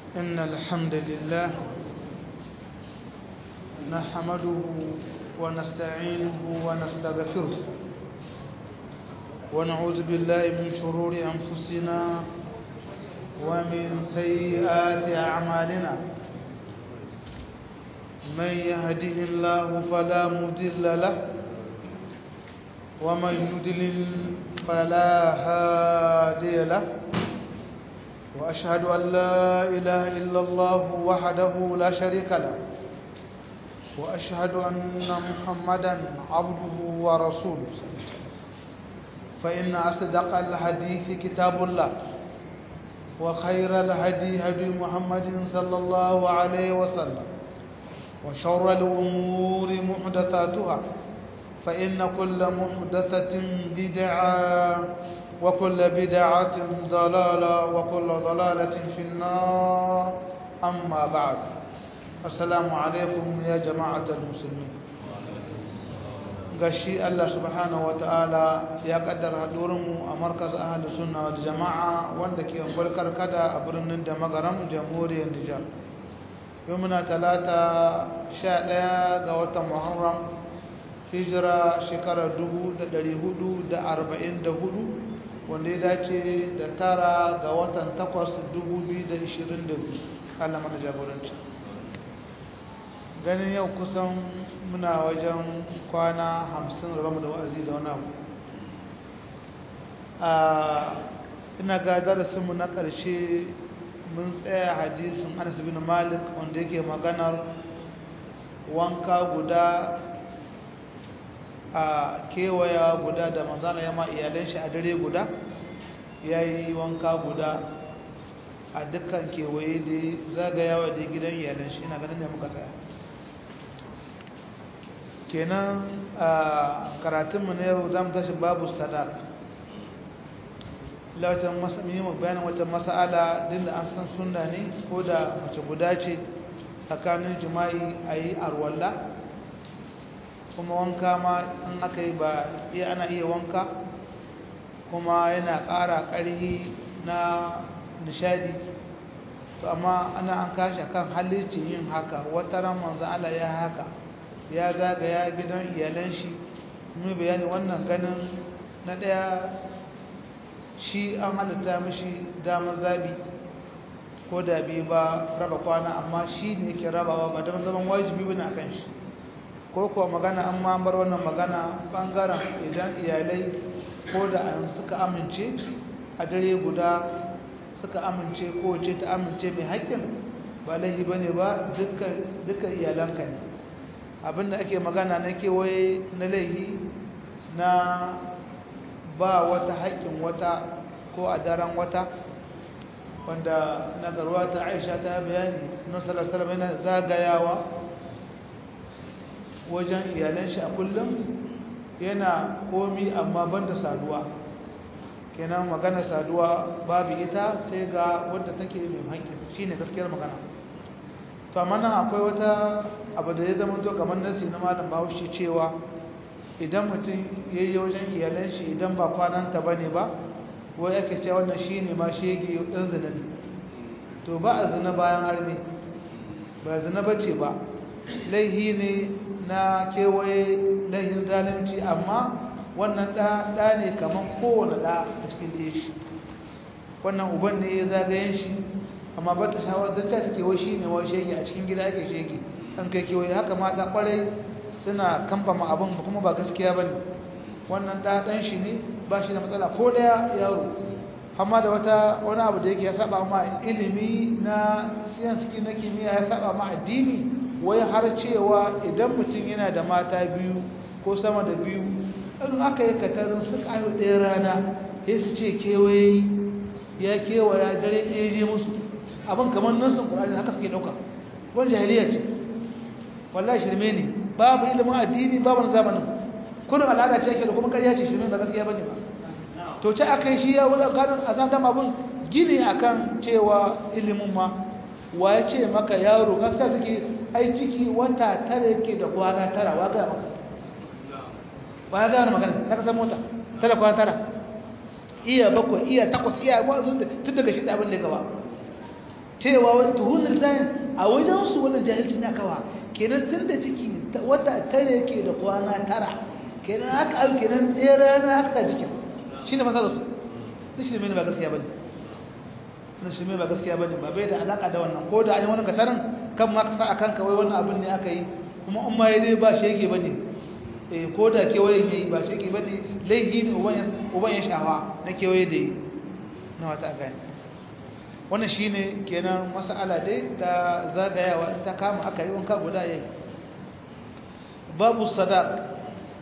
إن الحمد لله نحمده ونستعينه ونستغفره ونعوذ بالله من شرور أنفسنا ومن سيئات أعمالنا من يهده الله فلا مضل له ومن يضلل فلا هادي له وأشهد أن لا إله إلا الله وحده لا شريك له وأشهد أن محمدا عبده ورسوله فإن أصدق الحديث كتاب الله وخير الهدي هدي محمد صلى الله عليه وسلم وشر الأمور محدثاتها فإن كل محدثة بدعة وكل بدعة ضلالة وكل ضلالة في النار أما بعد السلام عليكم يا جماعة المسلمين gashi Allah subhanahu wa ta'ala ya kaddara hadurinmu a markaz ahli sunna wal jama'a wanda ke ungulkar kada a birnin da magaram jamhuriyar Nijar yau muna talata 11 ga watan Muharram hijira shekarar 1444 wanda ya dace da tara ga watan 8 2022 Allah mana jagoranci ganin yau kusan muna wajen kwana hamsin ramu da wa'azi da wani abu ina ga darasinmu na ƙarshe mun tsaya hadisin anas bin malik wanda yake maganar wanka guda a kewaya guda da manzana ya ma iyalan shi a dare guda ya yi wanka guda a dukkan kewaye da zagayawa da gidan iyalan shi ina ganin da muka tsaya kenan a karatunmu na yau za mu tashi babu sadaq lautan muhimmin bayanin wata mas'ala din da an san sunna ne ko da mace guda ce tsakanin jima'i a yi arwalla kuma wanka ma in aka yi ba iya ana iya wanka kuma yana ƙara ƙarhi na nishadi to amma ana an kashi kan halicci yin haka wata ran manzo Allah ya haka ya zagaya gidan iyalan shi mun bayani wannan ganin na daya shi an halitta mishi damar zabi ko da bi ba raba kwana amma shi ne ke rabawa ba don zaman wajibi bane akan shi ko kuwa magana an ma bar wannan magana bangaren idan iyalai ko da an suka amince a dare guda suka amince ko ce ta amince mai haƙƙin ba laifi bane ba dukkan iyalanka ne abinda ake magana na kewaye na laihi na ba wata haƙƙin wata ko a daren wata wanda na garwa ta aisha ta bayani na salasalam yana zagayawa wajen iyalan shi a kullum yana komi amma banda saduwa kenan magana saduwa babu ita sai ga wadda take mai haƙƙi shine gaskiyar magana to amma nan akwai wata abu da ya zama to kamar nasi na malam bahaushe cewa idan mutum ya yi wajen iyalan shi idan ba kwananta ba ne ba wai ake cewa wannan shi ne ma shege ɗan zina ne to ba a zina bayan harbe ba zina ba ce ba laihi ne na kewaye laihin zalunci amma wannan ɗa ne kamar kowane ɗa a cikin ɗaya shi wannan uban ne ya zagayen shi amma ba ta shawar don ta take wai shi ne wai shege a cikin gida ake shege an kai kewaye haka mata kwarai suna kamfama abin kuma ba gaskiya ba ne wannan ɗaɗan shi ne ba shi da matsala ko ɗaya yaro amma da wata wani abu da yake ya saba ma ilimi na siyanski na kimiyya ya saba ma addini wai har cewa idan mutum yana da mata biyu ko sama da biyu in aka yi katarin su ƙayo ɗaya rana ya su ce kewaye ya kewaya dare ɗaya je musu abin kamar nasin ƙur'ani haka suke ɗauka wani jahiliya ce wallahi shirme ne babu ilimin addini babu na zamanin kurin al'ada ce ake da kuma karya ce shirme ba gaskiya bane ba to ce akai shi ya wani kanin a zan abin gini akan cewa ilimin ma wa ya ce maka yaro gaskiya suke ai ciki wata tara yake da kwana tara wa ga maka ba ya gane magana na kasar mota tara kwana tara iya bakwai iya takwas iya wasu tun daga shi abin da gaba cewa tuhun lisanin a wajen su wannan jahilci na kawa kenan tun da ciki wata tare yake da kwana tara kenan haka abu kenan ɗaya rana haka jikin shi ne masarar su duk shi ne ba gaskiya ba ne wani shi ba gaskiya ba ne ba bai da alaƙa da wannan ko da an yi wani katarin kan ma ka sa a kanka wai wannan abin ne aka yi kuma in ma ya dai ba shege ba ne ko da kewayen ya yi ba shege ba ne laihi ne uban ya shawa na kewaye da yi na wata gani wannan shi ne kenan masala dai ta zagayawa ta kama aka yi wanka guda ya yi babu sadaq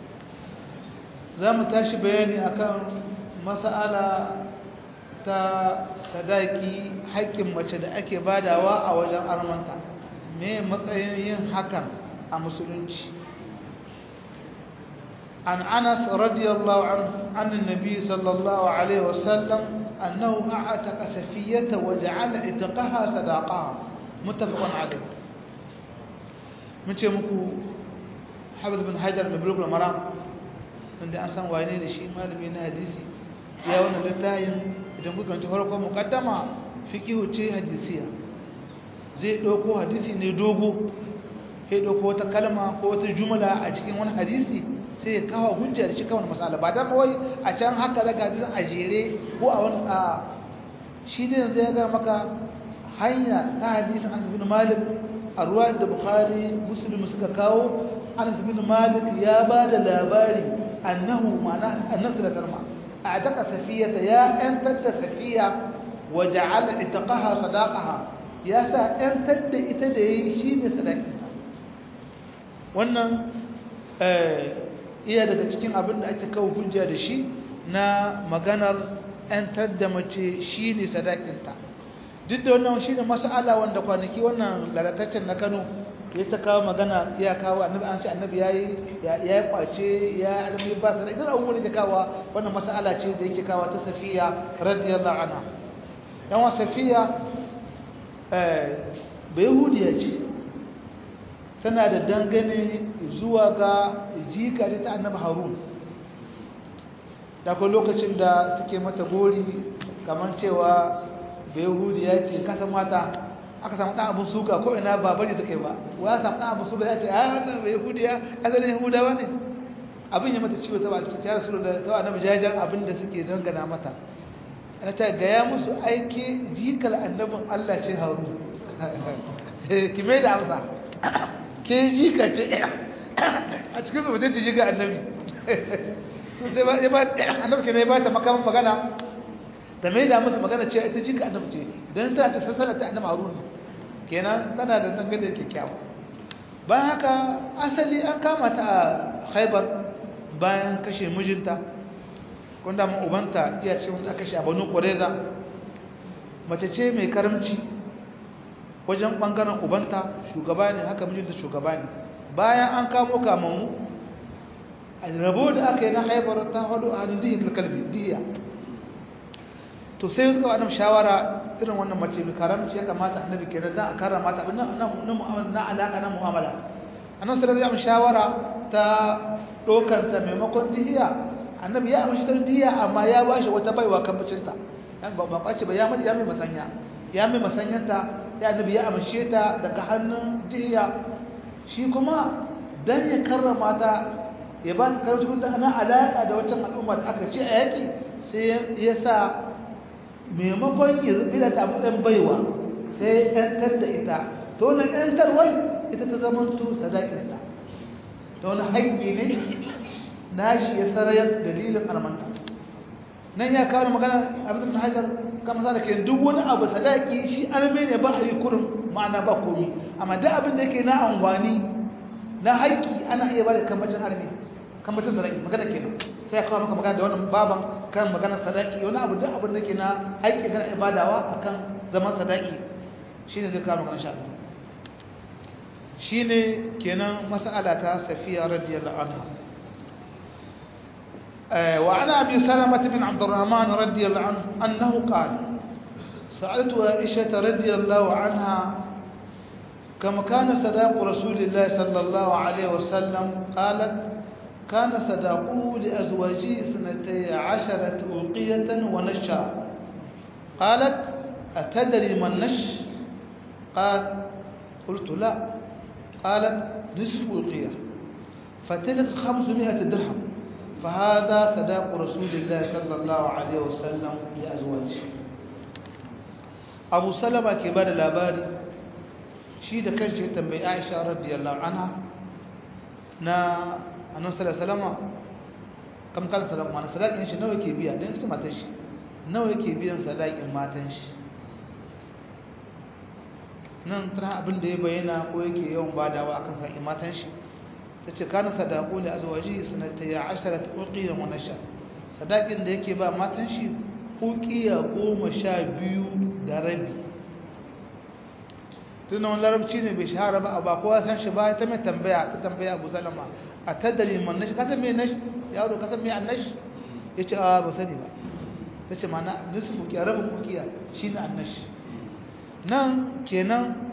za mu tashi bayani akan masala ta sadaki haƙƙin mace da ake badawa a wajen armanta me matsayin yin hakan a musulunci an anas radiyallahu an annabi sallallahu alaihi wasallam annahu a'ataka safiyata wa ja'ala itqaha sadaqaha muttafaqun alayh mun ce muku Hafiz bin Hajar da Bulugh al-Maram wanda an san wane ne shi malami na hadisi ya wannan littafin idan kuka ji farkon mukaddama fiqhu ce hadisiya zai dauko hadisi ne dogo sai dauko wata kalma ko wata jumla a cikin wani hadisi sai ya kawo hujja da shi kawai masala ba dan wai a can haka daga hadisin a jere ko a wani a shi ne yanzu ya ga maka hanya ta hadisin Anas bin Malik a ruwan da Bukhari Muslim suka kawo Anas bin Malik ya ba da labari annahu ma'ana annabi da karma a'taqa safiyata ya antada safiya wa ja'ala itaqaha sadaqaha ya sa antada ita da yayi shine sadakinta wannan eh iya daga cikin abin da ake kawo hujja da shi na maganar antar da mace shine sadakinta duk da wannan shine mas'ala wanda kwanaki wannan lalataccen na Kano ya ta kawo magana ya kawo annabi an ce annabi yayi yayi kwace ya armi ba sai idan abubuwan da kawo wannan mas'ala ce da yake kawo ta Safiya radiyallahu anha dan wa Safiya eh bayahudiya ce tana da dangane zuwa ga jika ta annabi Harun da ko lokacin da suke mata gori kamar cewa bayahudiya ce kasan mata aka samu ɗan abin suka ko ina ba bari suka yi ba wa ya samu ɗan abin suka ya ce a wannan bai yahudiya asalin yahudawa ne abin ya mata ciwo ta ba ta tara su da ta annabi jajan abin da suke dangana mata ana ta gaya musu aiki jikal annabin Allah ce haru ki mai da amsa ke jika ce a cikin su mutum jika annabi sai ba ya ba annabi ke ne ba ta makaman magana da mai da musu magana ce ita jika annabi ce don tana ta sassana ta annabi harun kenan tana da dangane kyakkyawa bayan haka asali an kama ta a haibar bayan kashe mijinta wanda mun ubanta iya ce wanda aka kashe a banu koreza mace ce mai karamci wajen bangaren ubanta shugaba ne haka mijinta shugaba ne bayan an kamo kamammu a rabo da aka yi na haibar ta hadu a hannun dihiyar kalbi dihiya to sai suka wannan shawara irin wannan mace mai karamci ya kamata annabi kenan dan a karama ta na na mu'amala na alaka na mu'amala annabi sai ya shawara ta dokar ta maimakon dihiya annabi ya amshi ta dihiya amma ya bashi wata baiwa kan bacinta dan ba ba kwace ba ya mai ya mai masanya ya mai masanyanta ya annabi ya amshe ta daga hannun dihiya shi kuma dan ya karrama ta ya ba ta karamci da ana alaka da wancan al'umma da aka ce a yaki sai ya sa maimakon ya zubi da tafiɗin baiwa sai ‘yantar da ita ta wani ‘yantarwar ita ta zama to sadakinta ta wani haƙƙi ne na shi ya sarayar dalilin armanta nan ya kawo magana abin da hajar kama sa da ke duk wani abu sadaki shi arme ne ba a yi kurin ma'ana ba komi amma duk abin da yake na amfani na haƙƙi ana iya ba da kamacin arme kamacin sadaki magana kenan sai ya kawo maka magana da wannan baban kan maganar sadaki wani abu duk abin da ke na haƙƙi kan ibadawa akan zaman sadaki shine zai kawo maka insha Allah shine kenan mas'ala ta Safiya radiyallahu anha wa ana abi Salamah bin Abdurrahman radiyallahu anhu annahu qala سألت عائشة رضي الله عنها كما كان صداق رسول الله صلى الله عليه وسلم قالت كان صداقه لأزواجه سنتي عشرة أوقية ونشا قالت أتدري ما النش قال قلت لا قالت نصف أوقية فتلك خمسمائة درهم فهذا صداق رسول الله صلى الله عليه وسلم لأزواجه أبو سلمة كبار الأباري shi da kanshi ya tambayi Aisha radiyallahu anha na annabi sallallahu alaihi wasallam kam kala sadaq mana sadaqin shi nawa yake biya dan ita matan shi nawa yake biyan sadaqin matan shi nan tana abin da ya bayyana ko yake yawan badawa akan sadaqin matan shi tace kana sadaqu li azwaji sanata 10 uqiya wa nasha sadaqin da yake ba matan shi uqiya 12 da rabi tun wani larabci ne bai shahara ba ba kowa san shi ba ta mai tambaya ta tambaya abu salama a taddali man nashi kasan mai nashi yaro kasan mai annashi ya ce a ba sani ba ta ce mana nisu fukiya rabin fukiya shi ne annashi nan kenan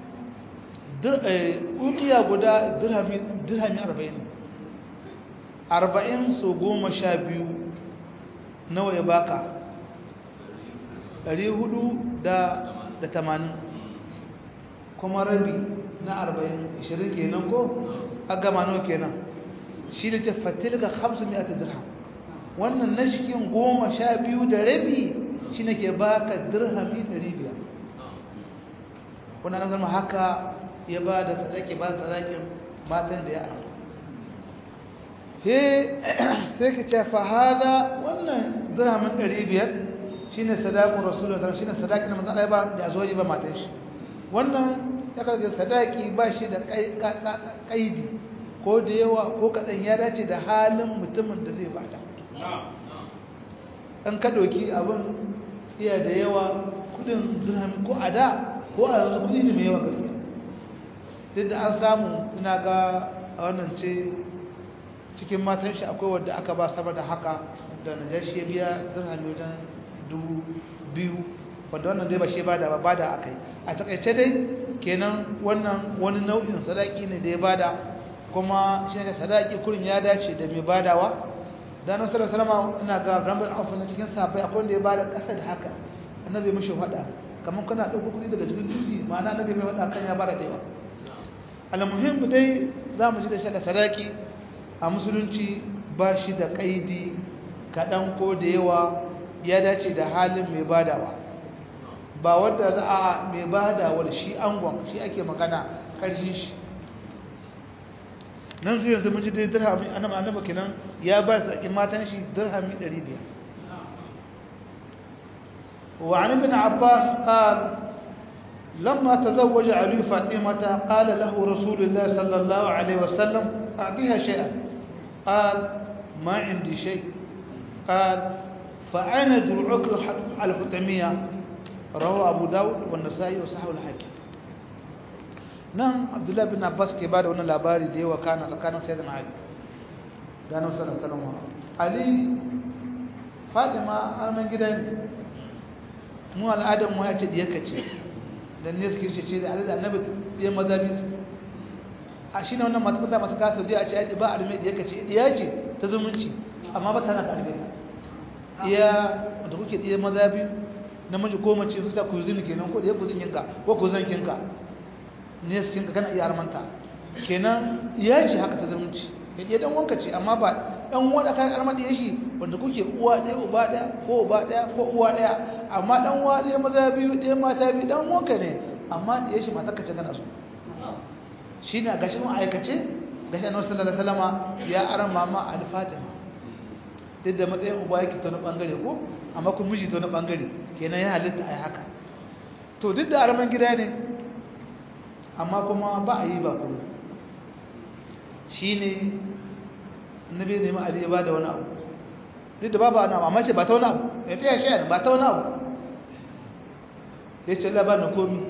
ukiya guda dirhami arba'in arba'in so goma sha biyu nawa ya baka ɗari hudu da tamanin kuma rabi na arba'in ishirin kenan ko a gama nawa kenan shi da ce fatilka hamsin ya ta dirham wannan na cikin goma sha biyu da rabi shi ne ke baka dirhami ɗari biyar wannan zama haka ya ba da sadaki ba sadakin matan da ya amma he sai ka ce fahada wannan dirhamin ɗari biyar shi ne sadakun rasulun shi ne sadakin da manzana ya ba da zuwa ba matan shi wannan ya karga sadaki ba shi da kaidi ko da yawa ko kaɗan ya dace da halin mutumin da zai bada an ka ɗauki abin iya da yawa kudin dirhami ko a da ko a yanzu kudi ne mai yawa gaskiya duk da an samu ina ga a wannan ce cikin matan shi akwai wadda aka ba sama da haka da najashi ya biya dirhami wajen dubu biyu wadda wannan dai ba shi bada ba bada aka yi a takaice dai kenan wannan wani nau'in sadaki ne da ya bada kuma shi ne sadaki kurin ya dace da mai badawa da nan sallallahu alaihi wasallam ina ga rambar afu na cikin sahabbai akwai wanda ya bada kasa da haka annabi mishi fada kamar kana dauko kudi daga cikin duki ma'ana annabi mai fada kan ya bada da yawa almuhim dai zamu ji da shi da sadaki a musulunci ba shi da kaidi kadan ko da yawa ya dace da halin mai badawa ba wadda za a mai badawar shi angon shi ake magana karshen shi nan zuwa yanzu mun ji dai dirhami annaba annaba kenan ya ba su tsakin matan shi dirhami 500 وعن ابن عباس قال لما تزوج علي فاطمة قال له رسول الله صلى الله عليه وسلم أعطيها شيئا قال ما عندي شيء قال فأين درعك الحتمية رواه أبو داود والنسائي وصححه الحاكم nan abdullahi bin abbas ke ba da wani labari da yawa kana tsakanin sai da ali gano sallallahu alaihi ali fatima arman gidan mu al'adar mu ya ce diyarka ce dan ne suke ce da ali da annabi ya mazabi su a shi ne wannan mata masu kasa da a ce ai ba arme diyarka ce diya ce ta zumunci amma ba tana karbe ta iya da kuke diya mazabi namiji ko mace su ta kuzini kenan ko da ya kuzin yinka ko kuzin kinka ne su kinka kana iya armanta kenan iya ce haka ta zumunci ya ɗaya ɗan wanka ce amma ba ɗan wanda kan armar da shi wanda kuke uwa ɗaya uba ɗaya ko uba ɗaya ko uwa ɗaya amma ɗan uwa ɗaya maza biyu ɗaya mata biyu ɗan wanka ne amma da ya shi mata kace gana su shi ne a gashin aikace gashin annabi sallallahu alaihi wasallama ya aran mama al-fatima duk da matsayin uba yake ta wani bangare ko amma kun miji ta wani bangare kenan ya halitta ai haka to duk da arman gida ne amma kuma ba a yi ba kuma shi ne nabi ne ma'ali ya ba da wani abu duk da babu ana amma ce ba ta wani abu ya ta yashe ba ta wani abu ya ce labar na komi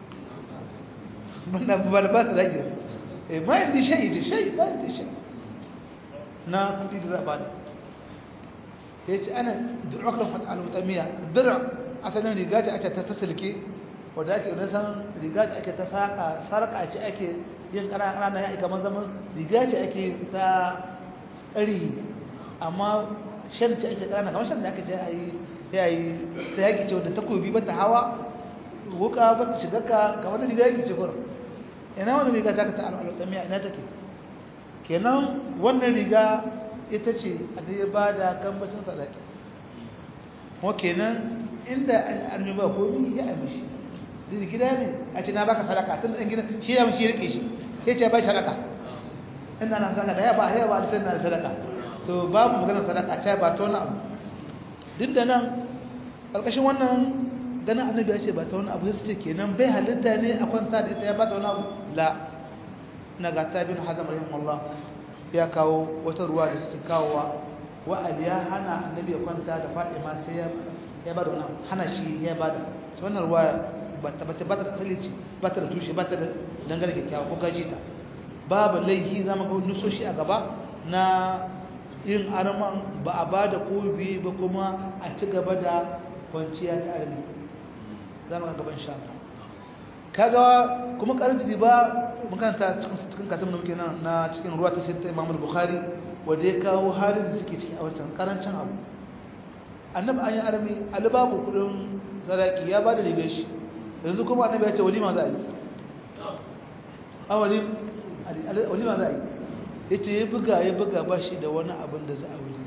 na ba da ba ta rage eh ma yin dishe yi dishe ba yin dishe na kudi da za a ba da ya ce ana du'aklan fata al'utamiya dira asalin riga ce ake ta sassalke wadda ake san riga da ake ta saka sarka ce ake yin ƙananan ya kamar zaman riga ce ake ta tsari amma shan ce ake ƙanana kamar shan da aka ce a yi ya yi ta yaƙi ce wadda takobi ba ta hawa wuka ba ta shiga ka ga wani riga yake ce gurin ina wani riga ta ka ta al'alƙamiya ina take kenan wannan riga ita ce a da ya ba da gambacin sadaki kuma kenan inda an ba ko bi ya amishi duk gida ne a ce na baka sadaka tun ɗan gida shi ya mishi rike shi ya ce ba sadaka inda na sadaka ya ba ya ba da na sadaka to babu maganar sadaka ta ba ta wani abu duk da nan ƙarƙashin wannan ganin annabi ya ce ba ta wani abu sai kenan bai halitta ne a kwanta da ita ya ba ta wani abu la na ga ta bin hazam rahimahullah ya kawo wata ruwa da suke kawowa wa'ali ya hana annabi ya kwanta da fatima sai ya ba da wani hana shi ya ba da wannan ruwa ba ta ba ta asali ce ba ta da tushe ba ta da dangane kyakkyawa ko gaji ta babu laihi zama ga nusoshi a gaba na yin arman ba a ba da kobi ba kuma a ci gaba da kwanciya ta armi za mu ga gaban sha kaga kuma karfi ba makaranta cikin katon da muke nan na cikin ruwa ta sai ta imam bukhari wanda ya kawo halin da suke ciki a wancan karancin abu annabi an yi armi alibabu kudin sadaki ya ba da rigar shi yanzu kuma annabi ya ce walima za a yi a walima za a yi ya ce ya buga ya buga ba shi da wani abin da za a wuri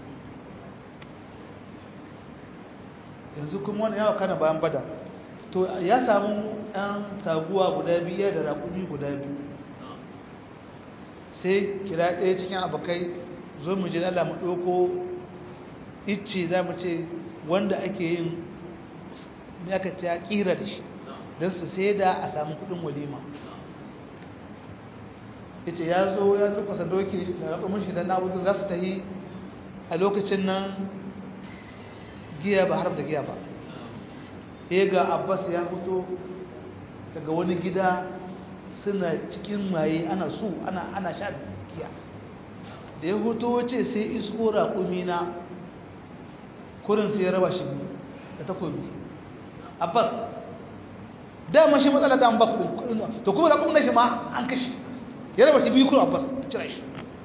yanzu kuma wani yawa kana bayan bada to ya samu ɗan taguwa guda biyu da raƙumi guda biyu sai kira ɗaya cikin abokai zo mu jin Allah mu ɗauko icce za mu ce wanda ake yin ya ka ta ƙira da shi don su sai da a samu kuɗin walima ita ya zo ya zurfasa doki da raƙumin shi da na'udin za su ta yi a lokacin nan giya ba harf da giya ba ya ga abbas ya fito daga wani gida suna cikin maye ana su ana ana sha giya da ya fito wace sai isko raƙumi na kurin sai ya raba shi da takobi abbas dama shi matsala da an ba to kuma raƙumin na shi ma an kashi ya raba shi biyu kuma abbas cire shi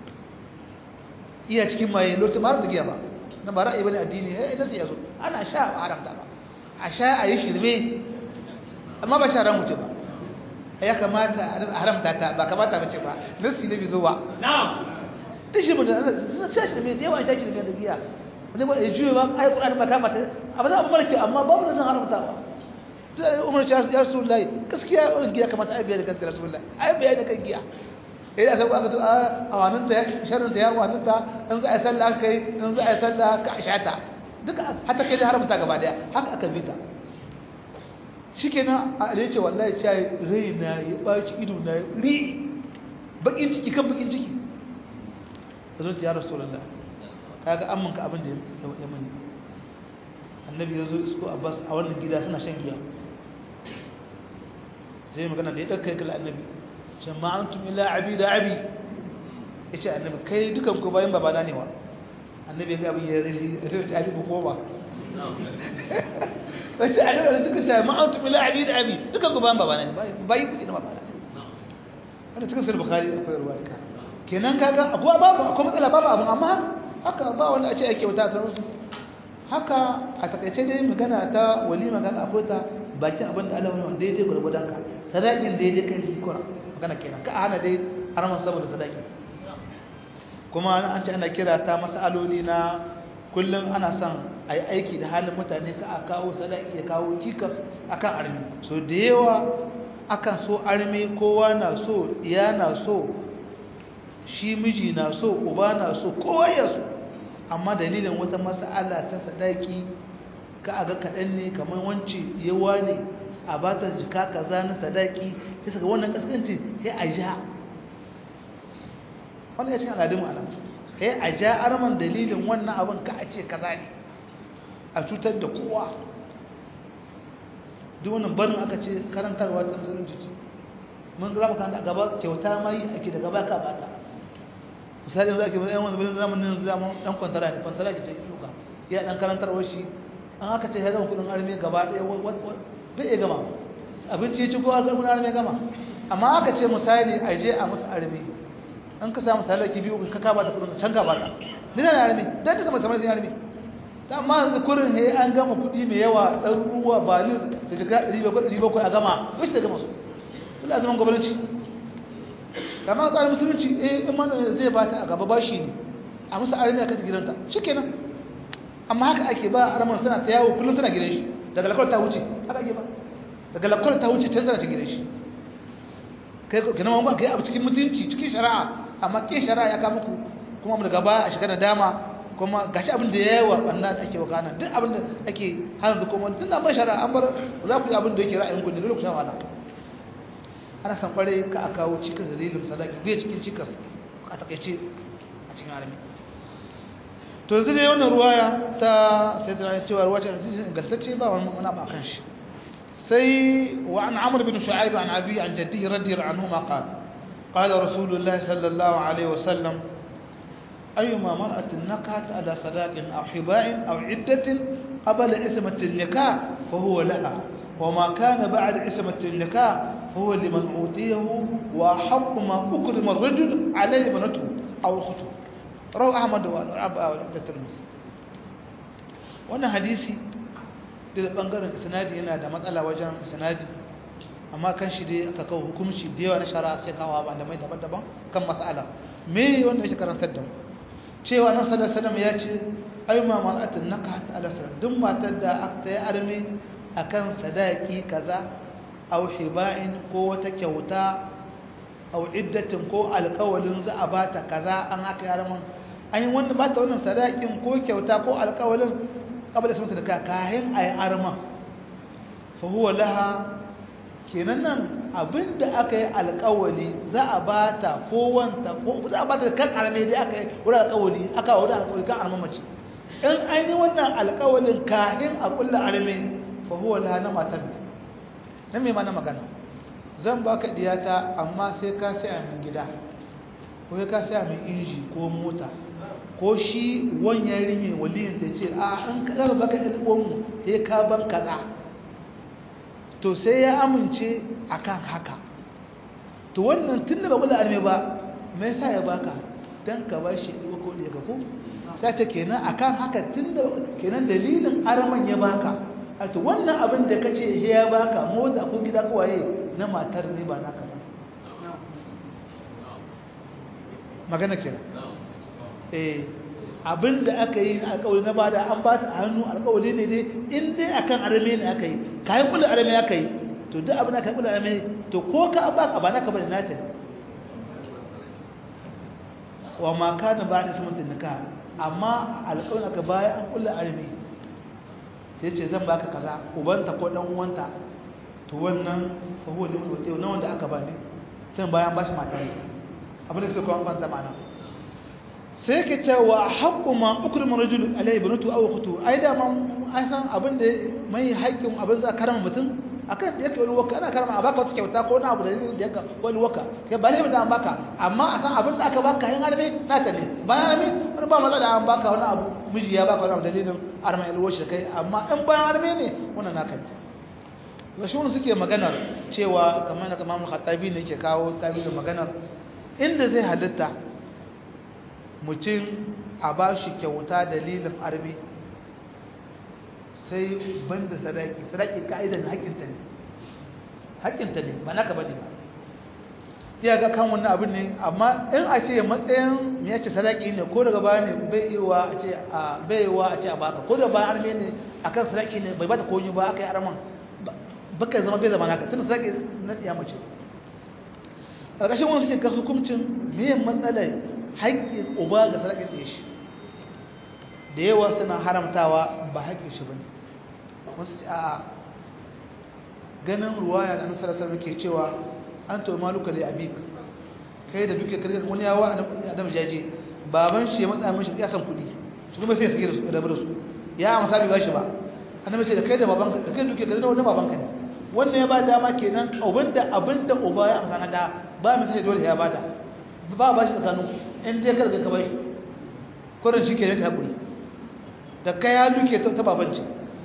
iya cikin maye lokacin ba har da giya ba na ba ra'ayi bane addini eh idan sai yazo ana sha a haramta ba a sha a yi shirme amma ba sharan mutum ba ya kamata a haramta ta ba kamata bace ba nasi ne bizo ba na'am dishi mun da suna sha shirme da yawa sha shirme da giya wani ba ya juye ba ai qur'ani ba kama ta abu da abu barke amma babu nan haramtawa umar ya rasulullahi gaskiya wannan giya kamata ai biya da kanta rasulullahi ai biya da kan giya idan aka aka to a wannan ta sharrin ta ya wannan ta in za a sallah kai in za a sallah ka ashata duka hatta kai da haramta gaba daya haka aka bi ta shikenan a ne ce wallahi cai raina ya baci ido na ri bakin ciki kan bakin ciki zo ya rasulullah kaga amman ka abin da ya mani annabi ya zo isko abbas a wannan gida suna shan giya zai magana da ya ɗauka ya kala annabi jama'antum illa abida abi yace annabi kai dukan ku bayan babana ne wa annabi ga abin ya zai ya ce ali bu koma wace annabi duka ta ma'antum illa abida abi dukan ku bayan babana ne bayin ku ne babana wannan cikin sahih bukhari akwai ruwa duka kenan kaga akwai babu akwai matsala babu abun amma haka ba wanda a ce ake wata sanar su haka a takaice dai magana ta walima ga akwai ta bakin abin da Allah wani daidai gurgudan ka sadakin daidai kai hikura magana kenan ka hana dai harman saboda sadaki kuma an ce ana kira ta masaloli na kullum ana son a yi aiki da halin mutane ka a kawo sadaki ya kawo cikas akan armi so da yawa akan so armi kowa na so iya na so shi miji na so uba na so kowa ya so amma dalilin wata mas'ala ta sadaki ka aga kaɗan ne kamar wance yawa ne a ba ta jika kaza na sadaki ya saka wannan kaskanci sai a ja wannan ya cikin al'adun ma'ana sai a ja arman dalilin wannan abin ka a ce kaza ne a cutar da kowa duk wannan barin aka ce karantarwa ta musulunci ce mun za mu kanta gaba kyauta mai ake da gaba ka bata misali yanzu ake yan wani bilin zamanin zaman dan kwantara ne kwantara ke ce duka ya dan karantarwa shi an aka ce ya gama kudin arme gaba ɗaya bai iya gama abinci ya ci ko kudin arme gama amma aka ce misali a je a musu arme an ka samu talaki biyu ka kaba da kudin can gaba ta nina na arme dan ta zama samar zai arme ta amma yanzu kurin he an gama kuɗi mai yawa ɗan ruwa balin da shiga ɗari bakwai a gama yaushe da gama su ila zaman gwamnati kama tsarin musulunci eh in mana zai ba ta a gaba ba shi ne a musu arami a kan gidanta shi kenan amma haka ake ba a ramar suna ta yawo kullum suna gidan shi daga lakwar ta wuce haka ake ba daga lakwar ta wuce can zana ta gidan shi kai gina mamban kai abu cikin mutunci cikin shari'a amma ke shari'a ya kama ku kuma daga baya a shiga da dama kuma gashi abin da ya yi wa ɓanna da ake wakana duk abin da ake hana da kuma tun da ban shari'a an bar za ku yi abin da yake ra'ayin ku ne dole ku sha wahala ana san kware ka a kawo cikas dalilin sadaki bai cikin cikas a takaice a cikin arami to yanzu dai wannan ruwaya ta sai da cewa ruwa ta hadisi ingantacce ba wani wani ba kan shi sai wa an amr bin shu'aib an abi an jaddihi radiyallahu anhu ma qala qala rasulullahi sallallahu alaihi wasallam ayyuma mar'atin nakat ala sadaqin aw hiba'in aw iddatin qabla ismati an-nikah fa huwa laha وما كان بعد عصمة النكاح هو لمن أوتيه وحق ما أكرم الرجل عليه بنته أو أخته رواه أحمد وعبد الترمذي wannan hadisi da bangaren isnadi yana da matsala wajen isnadi amma kan shi dai aka kawo hukunci da yawa na shari'a sai kawo ba da mai daban-daban kan mas'ala me wanda yake karantar da mu cewa nan sallallahu alaihi wasallam ya ce ayyuma mar'atin naqat ala duk matar da aka yi arme akan sadaki kaza aw hiba'in ko wata kyauta aw iddatin ko alƙawalin za a bata kaza an haka yaraman an yi wanda bata wannan sadakin ko kyauta ko alƙawalin kabla sun ta daga kayan ayi arma fa huwa laha kenan nan abinda aka yi alƙawali za a bata ko wanta ko za a bata kan arme dai aka yi wurin alƙawali aka wurin alƙawali kan arma mace in an yi wannan alƙawalin kayan a kulla arme fahuwa laha na matar ne na mai mana magana zan baka diyata amma sai ka saya min gida ko ka saya min inji ko mota ko shi wanyan rinye waliyin ta ce a an kadar baka ilgonmu ya ka ban kaza to sai ya amince akan haka to wannan tun da ba kula arme ba me yasa ya baka dan ka ba shi ko ko da ko sai ta kenan akan haka tun da kenan dalilin arman ya baka a to wannan abin da ka ce ya baka mota ko gida kowaye na matar ne ba naka ba magana kira eh abin da aka yi alƙawari na bada an ba ta hannu alƙawari ne dai in dai akan arame ne aka yi kayan kula arame aka yi to duk abin da ka kula arame to ko ka baka ba naka bane nata wa ma kana ba da sumuntin nika amma alƙawarin aka baya an kula arame sai ce zan baka kaza ubanta ko dan uwanta to wannan fa huwa liman wata na wanda aka bani sai bayan bashi mata ne abin da suka kawo da mana sai ke ce wa haqqu ma ukrimu rajul alayhi banatu aw ukhtu ai da man ai san abin da mai haƙƙin abin za karama mutum akan yake wani waka ana karama a baka wata kyauta ko na abu da da yaka wani waka kai ba laifin da an baka amma a san abin da aka baka yin arme na ta ne bayan arme wani ba matsala an baka wani abu miji ya baka wani abu dalilin arme alwashi kai amma in bayan arme ne wannan naka ne to shi wani suke maganar cewa kamar na kamar khattabi ne yake kawo tabirin maganar inda zai halitta mutum a ba shi kyauta dalilin arme sai banda sadaki sadaki ka'idan haƙinta ne haƙinta ne ba naka bane ba iya ga kan wannan abin ne amma in a ce matsayin me yace sadaki ne ko daga baya ne bai yiwa a ce a bai yiwa a ce a baka ko da bayan arme ne akan sadaki ne bai bata koyi ba aka yi arman baka zama bai zama naka tunda sadaki na tiya mace ƙarƙashin wani suke ga hukuncin me matsalar haƙƙin uba ga sadakin da shi da yawa suna haramtawa ba haƙƙin shi bane wasu ce a ganin ruwaya da nasarar sarrafa ke cewa an to maluka da abik kai da duke karkar wani yawa adam jaje baban shi ya matsa mishi ya san kuɗi su kuma sai ya sake da su da su ya amsa bai bashi ba annabi ce da kai da baban ka kai duke karkar wani baban ka ne wannan ya ba dama kenan abinda abinda uba ya amsa na da ba mu sai dole ya bada ba ba shi tsakanin in dai karka ka bashi kurin shi ke yanka hakuri da kai ya duke ta babanci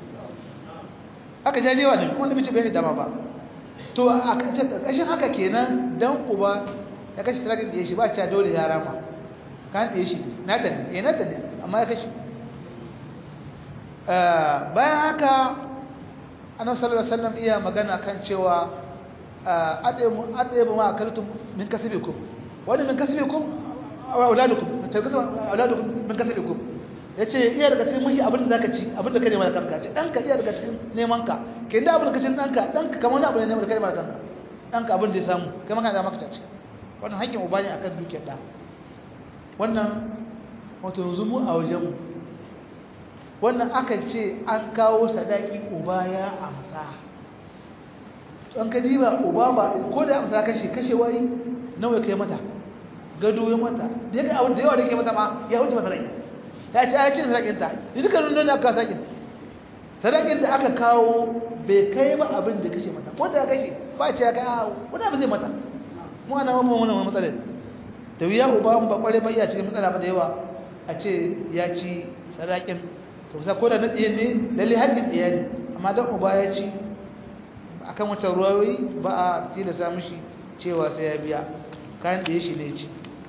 haka jajewa ne wanda mace bai dama ba to a ƙarƙashin haka kenan dan uba ya kashe talatin da ya shi ba cewa dole ya rama kan da ya shi na ta ne eh na ta ne amma ya kashe bayan haka annabi sallallahu alaihi wasallam iya magana kan cewa adamu adamu ma akaltum min kasbikum wani min kasbikum auladukum auladukum min kasbikum yace iya daga cikin muhi abin da zaka ci abin da ka nema da kanka ce danka iya daga cikin neman ka ke da abin da kace danka danka kamar wani abu ne neman da ka nema da kanka danka abin da ya samu kai maka da maka ci wannan hakkin uba ne akan dukiyar da wannan wato yanzu mu a wajen mu wannan aka ce an kawo sadaki uba ya amsa an ka diba uba ba ko da amsa kashe kashe wai nawa kai mata gado ya mata da yaga abin da yawa da ke mata ma ya wuce mata rai ta ce ya ce sadakin ta ni duka nun da aka sadakin sadakin da aka kawo bai kai ba abin da kashe mata ko da kashe ba ce ya kai a wani abu zai mata mu ana mamman wani wani matsalar da wuya uba ba kware ba iya cikin matsala ba da yawa a ce ya ci sadakin to kusa ko da na ɗaya ne lalle haƙƙin ɗaya ne amma don uba ya ci akan wata ruwayoyi ba a tilasta mishi cewa sai ya biya kayan ɗaya shi ne ci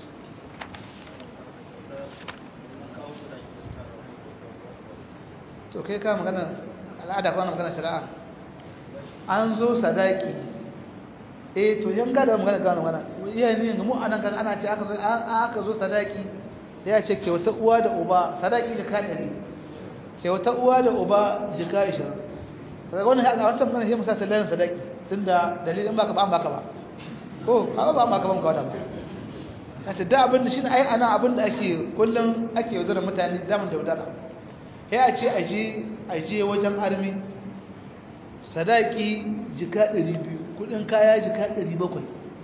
to kai ka magana al'ada kwana magana shari'a an zo sadaki eh to yan gada magana gano magana iya ne ga mu anan kan ana ce aka zo aka zo sadaki ya ce kyauta uwa da uba sadaki da kadari kyauta uwa da uba jika 20 kaga wannan haka wancan mana sai musa sallan sadaki tunda dalilin baka ba baka ba ko kaga ba baka ban kawada ba kace da abin da shine ai ana abin da ake kullun ake yaudara mutane daman da yaudara sai a ce aje aje wajen armi sadaki jika 200 kudin kaya jika 700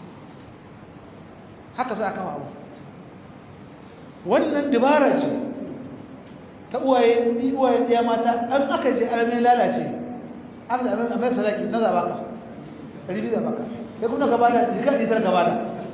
haka za a kawo abu wannan dabara ce ta uwaye uwaye ɗaya mata an aka je armi lalace aka ce a mai sadaki na zaba ka ɗari biyu zaba ka ya kuma gaba da jika ɗari tara gaba da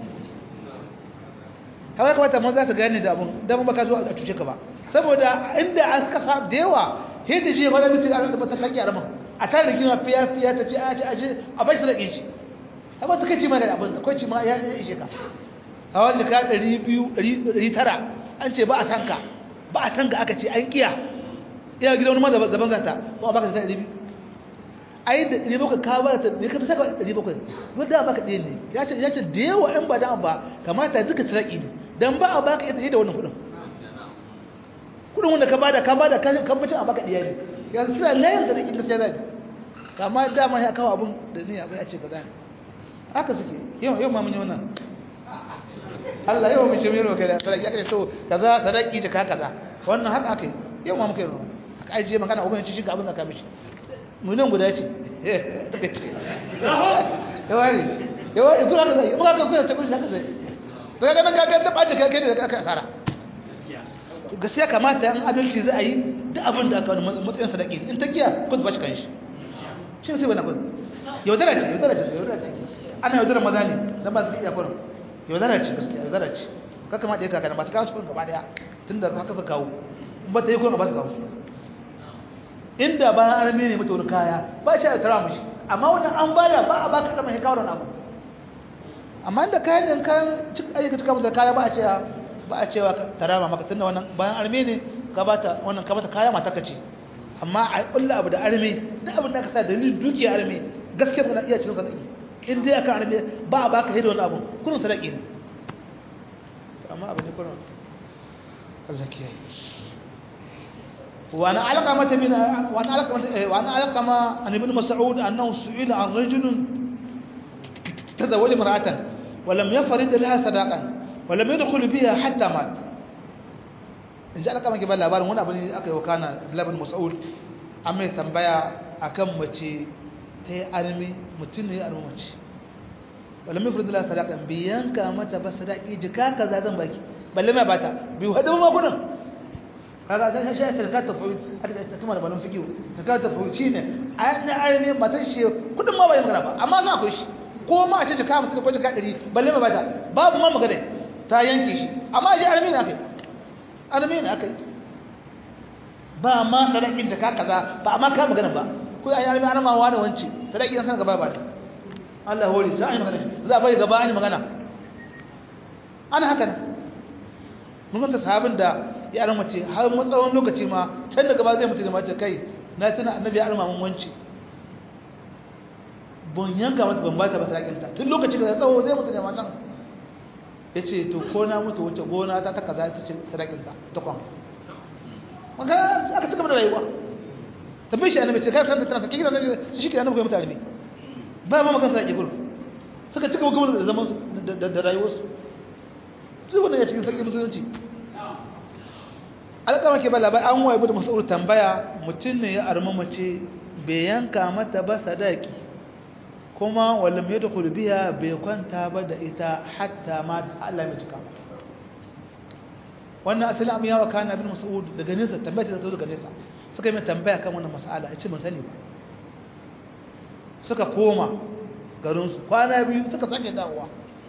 kawai kamata mun za su gane da abun da mun baka zo a cuce ka ba saboda inda an kasa da yawa yadda je wani mutum a rasa ta kaki a ramin a tare da kima fiya fiya ta ce a ce a ce a bai sadaki shi amma ta kai ci ma da abin akwai ci ma ya ishe ka a wani jika ɗari biyu ɗari tara an ce ba a tanka ba a tanka aka ce an kiya iya gidan wani ma daban zata ba a baka jika ɗari biyu ai da ɗari bakwai ka bada ta ne ka fi saka ɗari bakwai wani da baka ɗaya ne ya ce ya ce da yawa ɗan ba dan ba kamata duka saraki ne dan ba a baka ita da wannan kuɗin kuɗin wanda ka bada ka bada kan bacin a baka ɗaya ne yanzu suna layin da rikin gaskiya zai kama dama ya kawo abin da ni abin ya ce ba zai haka suke yau yau ma mun yi wannan Allah yau mun ce mai roƙa da sadaki aka ce to kaza sadaki da ka kaza wannan haka aka yi yau ma muka yi wannan aka ajiye magana ubangiji shi ga abin da ka mishi miliyan guda ce yawari yawari kuna ka zai muka ka kuna ta kudi haka zai daga ganin gagar da ɓace kai da aka asara gaskiya kamata yan adalci za a yi da abin da aka wani matsayin sadaki in ta giya kun ba shi kan shi shi ne sai bana kun yaudara ce yaudara ce yaudara ce ana yaudara maza ne zan ba su iya kurin yaudara ce gaskiya yaudara ce ka kamata ya kaka ba su kawo su kurin gaba daya tun da haka su kawo in ba ta yi kurin ba su kawo su inda bayan arme ne mata wani kaya ba shi a tara mishi amma wannan an bada ba a baka dama kawo wani abu amma inda kayan din kayan ayyuka cika mata kaya ba a cewa ba a cewa tarama maka tunda wannan bayan arme ne ka bata wannan ka bata kaya mata ka ce amma a kulla abu da arme duk abin da aka sa dalilin dukiya arme gaskiya kana iya cikin sadaki in dai aka arme ba a baka hidda wani abu kullun sadaki ne amma abu ne kullun Allah kiyaye وأنا علقمة من وأنا علقمة وأنا علقمة عن ابن مسعود أنه سئل عن رجل تزوج امرأة ولم يفرد لها صداقا ولم يدخل بها حتى مات in ji alƙaman ke ba labarin wani abu ne aka yi wa kana labin mas'ud an mai tambaya a kan mace ta yi armi mutum ne ya armi mace wala mai furdula sadakan biyan ka mata ba sadaki jika ka za zan baki balle mai bata biyu haɗin makudin kaga sai shi ta ka tafi aka ta kuma da balon fikiyo ta ka tafi shi ne a na arme matan shi kudin ma ba yin ba amma za ku shi ko ma a ce ka mutu ko ka 100 balle ma bata babu ma magana ta yanke shi amma shi arme ne akai arme ne akai ba ma sadakin ta ka kaza ba amma ka magana ba ko ai arme ana ma wani wance sadaki san gaba ba Allah hori za a yi magana za a bari gaba an magana ana haka mun ga sahabin da ya arma mace har matsawon lokaci ma can daga ba zai mutu da mace kai na tana annabi ya arma mun wanci bon yanka mata ban bata ba sadakinta tun lokaci da tsawo zai mutu da matan ya ce to ko na mutu wacce gona ta ta kaza ta ce sadakinta ta kwan maka aka cika da rayuwa tabbai shi annabi ce kai san da tana sake gidan annabi shi ke annabi kai mutane ne ba ma magana sadaki gurin suka cika gaba da zaman da rayuwarsu su wannan ya cikin sarki musulunci alƙama ke ba labar an waye da masu tambaya mutum ne ya arma mace bai yanka mata ba sadaki kuma wallam ya dukul biya bai kwanta ba da ita hatta ma Allah mai cika ba wannan asalin amin yawa kana bin mas'ud daga nesa tambaya ta zo daga nesa suka yi mai tambaya kan wannan mas'ala a ce ban sani ba suka koma garinsu kwana biyu suka sake dawowa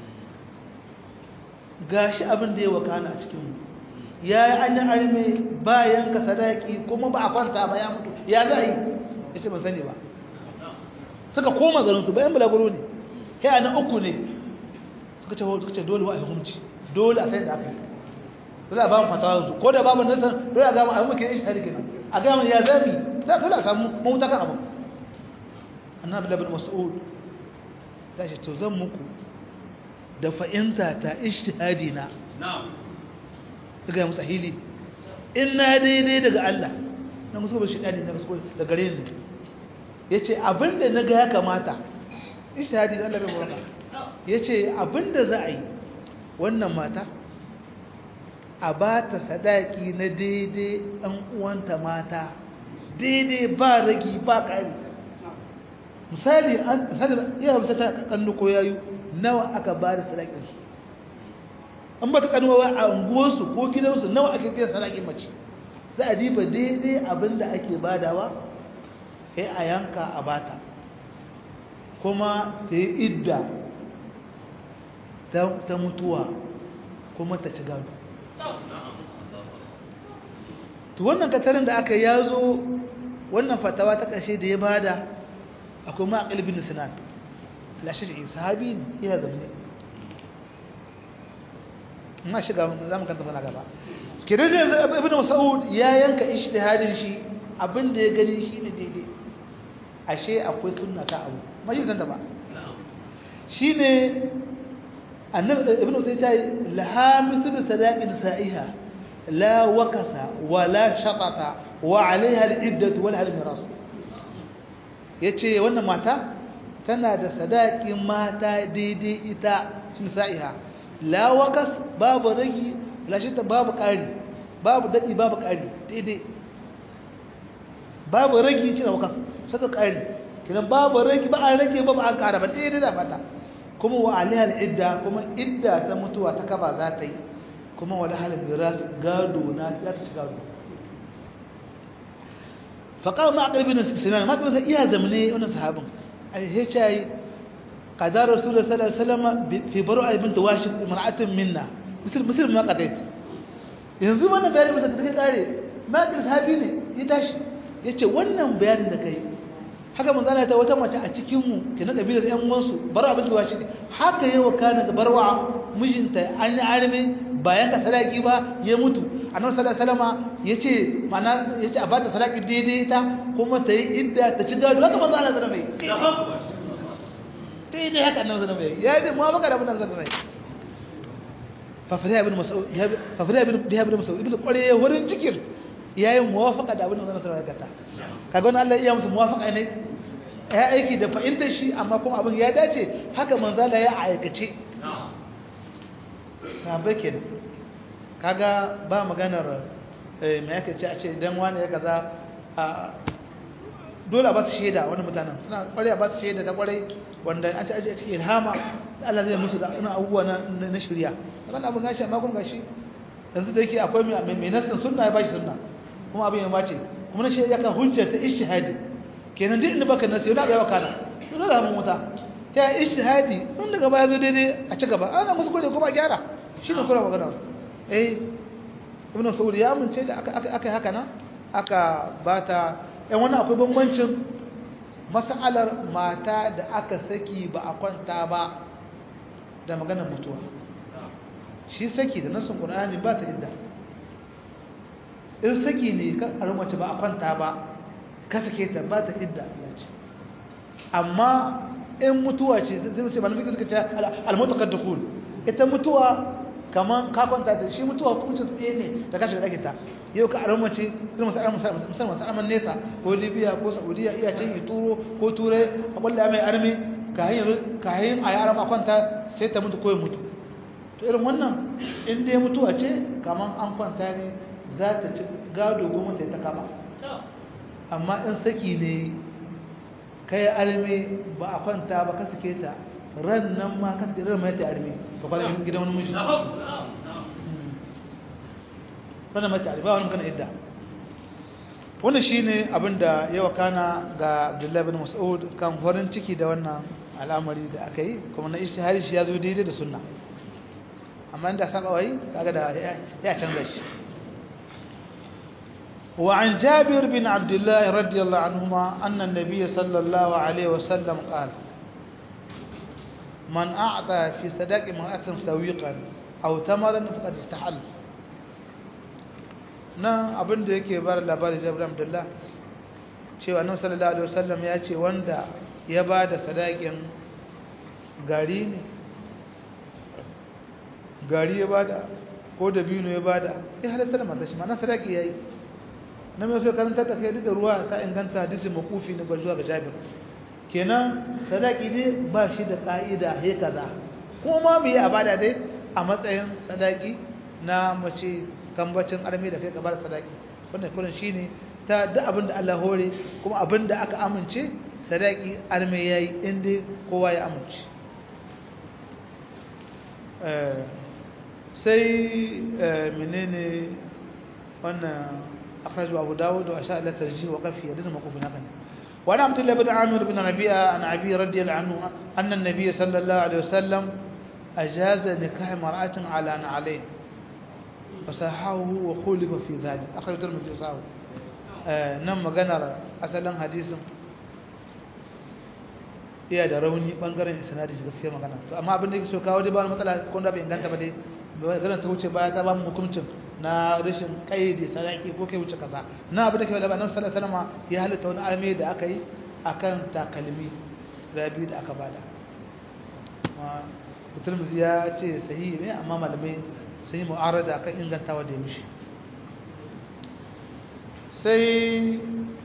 gashi abin da ya wakana a cikinmu ya yi an yi arme bayan ka sadaki kuma ba a kwanta ba ya mutu ya za a yi ya ce ban sani ba suka koma garinsu bayan balaguro ne ya na uku ne suka ce suka ce dole wa a hukunci dole a sai da aka yi dole a ba mu fatawa su ko da babu nasa dole a gama a muke ishi hari kenan a gama ya zami za dole a samu mahuta kan abu annabi labin mas'ud ta ce to zan muku da fa'inta ta ishtihadi na daga musa hili in na daidai daga Allah na musu ba shi ɗani na musu da gare ni ya ce abinda na ga ya kamata ishtihadi da Allah bai muraka ya ce abinda za a yi wannan mata a ba ta sadaki na daidai ɗan uwanta mata daidai ba ragi ba ƙari misali an iya bisa ta kannu ko yayu nawa aka ba da sadakinsu an ba ta kanuwa a unguwarsu ko gidansu nawa ake biyan sadakin mace za a diba daidai abinda ake badawa sai a yanka a bata kuma ta yi idda ta mutuwa kuma ta ci gado to wannan katarin da aka yazo wannan fatawa ta ƙashe da ya bada akwai ma'aƙil bin sinan lashirin sahabi ne iya zamani ma shiga za mu kanta mana gaba kiran da ibn mas'ud ya yanka ijtihadin shi abin da ya gani shine daidai ashe akwai sunna ka abu mai san da ba shine annabi ibn mas'ud ya yi laha mithlu sadaqin sa'iha la wakasa wa la shatata wa alaiha al-iddatu wal miras yace wannan mata tana da sadakin mata daidai ita sun sa'iha la wakas babu ragi lashita babu ƙari babu daɗi babu ƙari daidai babu ragi cina wakas saka ƙari kinan babu ragi ba a rage ba ba an ƙara ba daidai da fata kuma wa alihal idda kuma idda ta mutuwa ta kaba za ta yi kuma wa lahalin miras gado na za ta ci gado faƙar ma a ƙarfi na sinan ma ƙarfi iya zamane wani sahabin a yi ce قضى رسول الله صلى الله عليه وسلم في بروء بنت واشق امرأة منا مثل مثل ما قضيت yanzu wannan bayanin musa da kai kare makil sahabi ne ya tashi ya ce wannan bayanin da kai haka mun zana ta wata mace a cikin mu ke na kabilar yan uwansu barwa bin washi haka yawa kana ga barwa mijinta an yi arme bayan ka sadaki ba ya mutu annabi sallallahu alaihi wasallam yace mana yace a bata sadaki daidai ta kuma ta yi idda ta ci gado haka manzo Allah zana mai sai dai haka annabi sallallahu alaihi wasallam ya yi muwafaka da annabi sallallahu alaihi wasallam fa fara ibn mas'ud ya fa fara ibn da ibn mas'ud ibn kware wurin cikin yayi muwafaka da abin da annabi sallallahu alaihi wasallam kaga wannan Allah iya musu muwafaka ne ya aiki da fa'intar shi amma kuma abin ya dace haka manzala ya aikace na bakin kaga ba maganar me yake ce a ce dan wani ya kaza dole ba su shaida wani mutanen suna kwarai ba su shaida ta kwarai wanda an ta aji a cikin ilhama Allah zai musu da ina abubuwa na shirya wannan abin gashi amma kun gashi yanzu da yake akwai mai nasin sunna ya bashi sunna kuma abin ya mace kuma na shaida kan hujja ta ishtihadi kenan duk inda baka nasi wala bai wakana dole da mun wuta ta ishtihadi sun daga baya zo daidai a ci gaba an musu gode kuma gyara shine kula magana eh ibn saudi ya amince da aka aka haka nan aka bata ‘yan wani akwai bambancin matsalar mata da aka saki ba a kwanta ba da maganar mutuwa shi saki da nasin ƙunani ba ta idda in saki ne ka armace ba a kwanta ba ka sake ta ba ta idda ce amma in mutuwa ce sai sai malamin suka ce al-mutaqad dukul ita mutuwa kaman ka kwanta da shi mutuwa hukuncin su ne da ka shiga dake ta yau ka armace irin masu armace musamman masu arman nesa ko libya ko saudiya iya can yi turo ko turai a kwalla mai armi kayan a yaran a kwanta sai ta mutu ko ya mutu to irin wannan in dai mutuwa ce kaman an kwanta ne za ta ci gado goma ta ta kama amma in saki ne kai arme ba a kwanta ba ka sake ta ran nan ma ka sake ran mai ta arme to kwana gidan wani mishi wannan mai ta arme ba wani kana idda wannan shine abinda yawa kana ga Abdullahi bin Mas'ud kan farin ciki da wannan al'amari da aka yi kuma na ishtihari shi ya zo daidai da sunna amma inda saka wai kaga da ya canza shi وعن جابر بن عبد الله رضي الله عنهما أن النبي صلى الله عليه وسلم قال من أعطى في صداق امرأة سويقا أو تمرا فقد استحل na abin da yake bar labarin jabir abdullah cewa nan sallallahu alaihi wasallam ya ce wanda ya ba da sadakin gari ne gari ya bada ko da biyu ya bada ya halatta da matashi ma na sadaki yayi na mai so karanta ta kai da ruwa ta inganta hadisi makufi na ga zuwa ga Jabir kenan sadaki ne ba shi da ka'ida he kaza ko ma mu yi abada dai a matsayin sadaki na mace kambacin armi da kai ka bar sadaki wannan kullun shine ta duk abin da Allah hore kuma abin da aka amince sadaki armi yayi inda kowa ya amince sai menene wannan أخرجه أبو داود وأشار إلى ترجيح وقفه لازم موقوف هناك وعن عبد الله بن عامر بن ربيعة عن أبي رضي الله عنه أن النبي صلى الله عليه وسلم أجاز نكاح امرأة على نعلين فصححه وخولف في ذلك أخرج الترمذي وصححه نعم مغنر أصلا حديث iya da rauni bangaren isnadi gaskiya magana to amma abin da yake so kawo dai ba matsala ko da bai inganta ba dai maganar ta wuce baya ta ba mu hukuncin na rashin kaidi sadaki ko kai wuce kaza na abu da ke da nan sallallahu alaihi wasallam ya halitta wani arme da aka yi akan takalmi rabi da aka bada amma ya ce sahihi ne amma malamai sun yi mu'arada akan ingantawa da mishi sai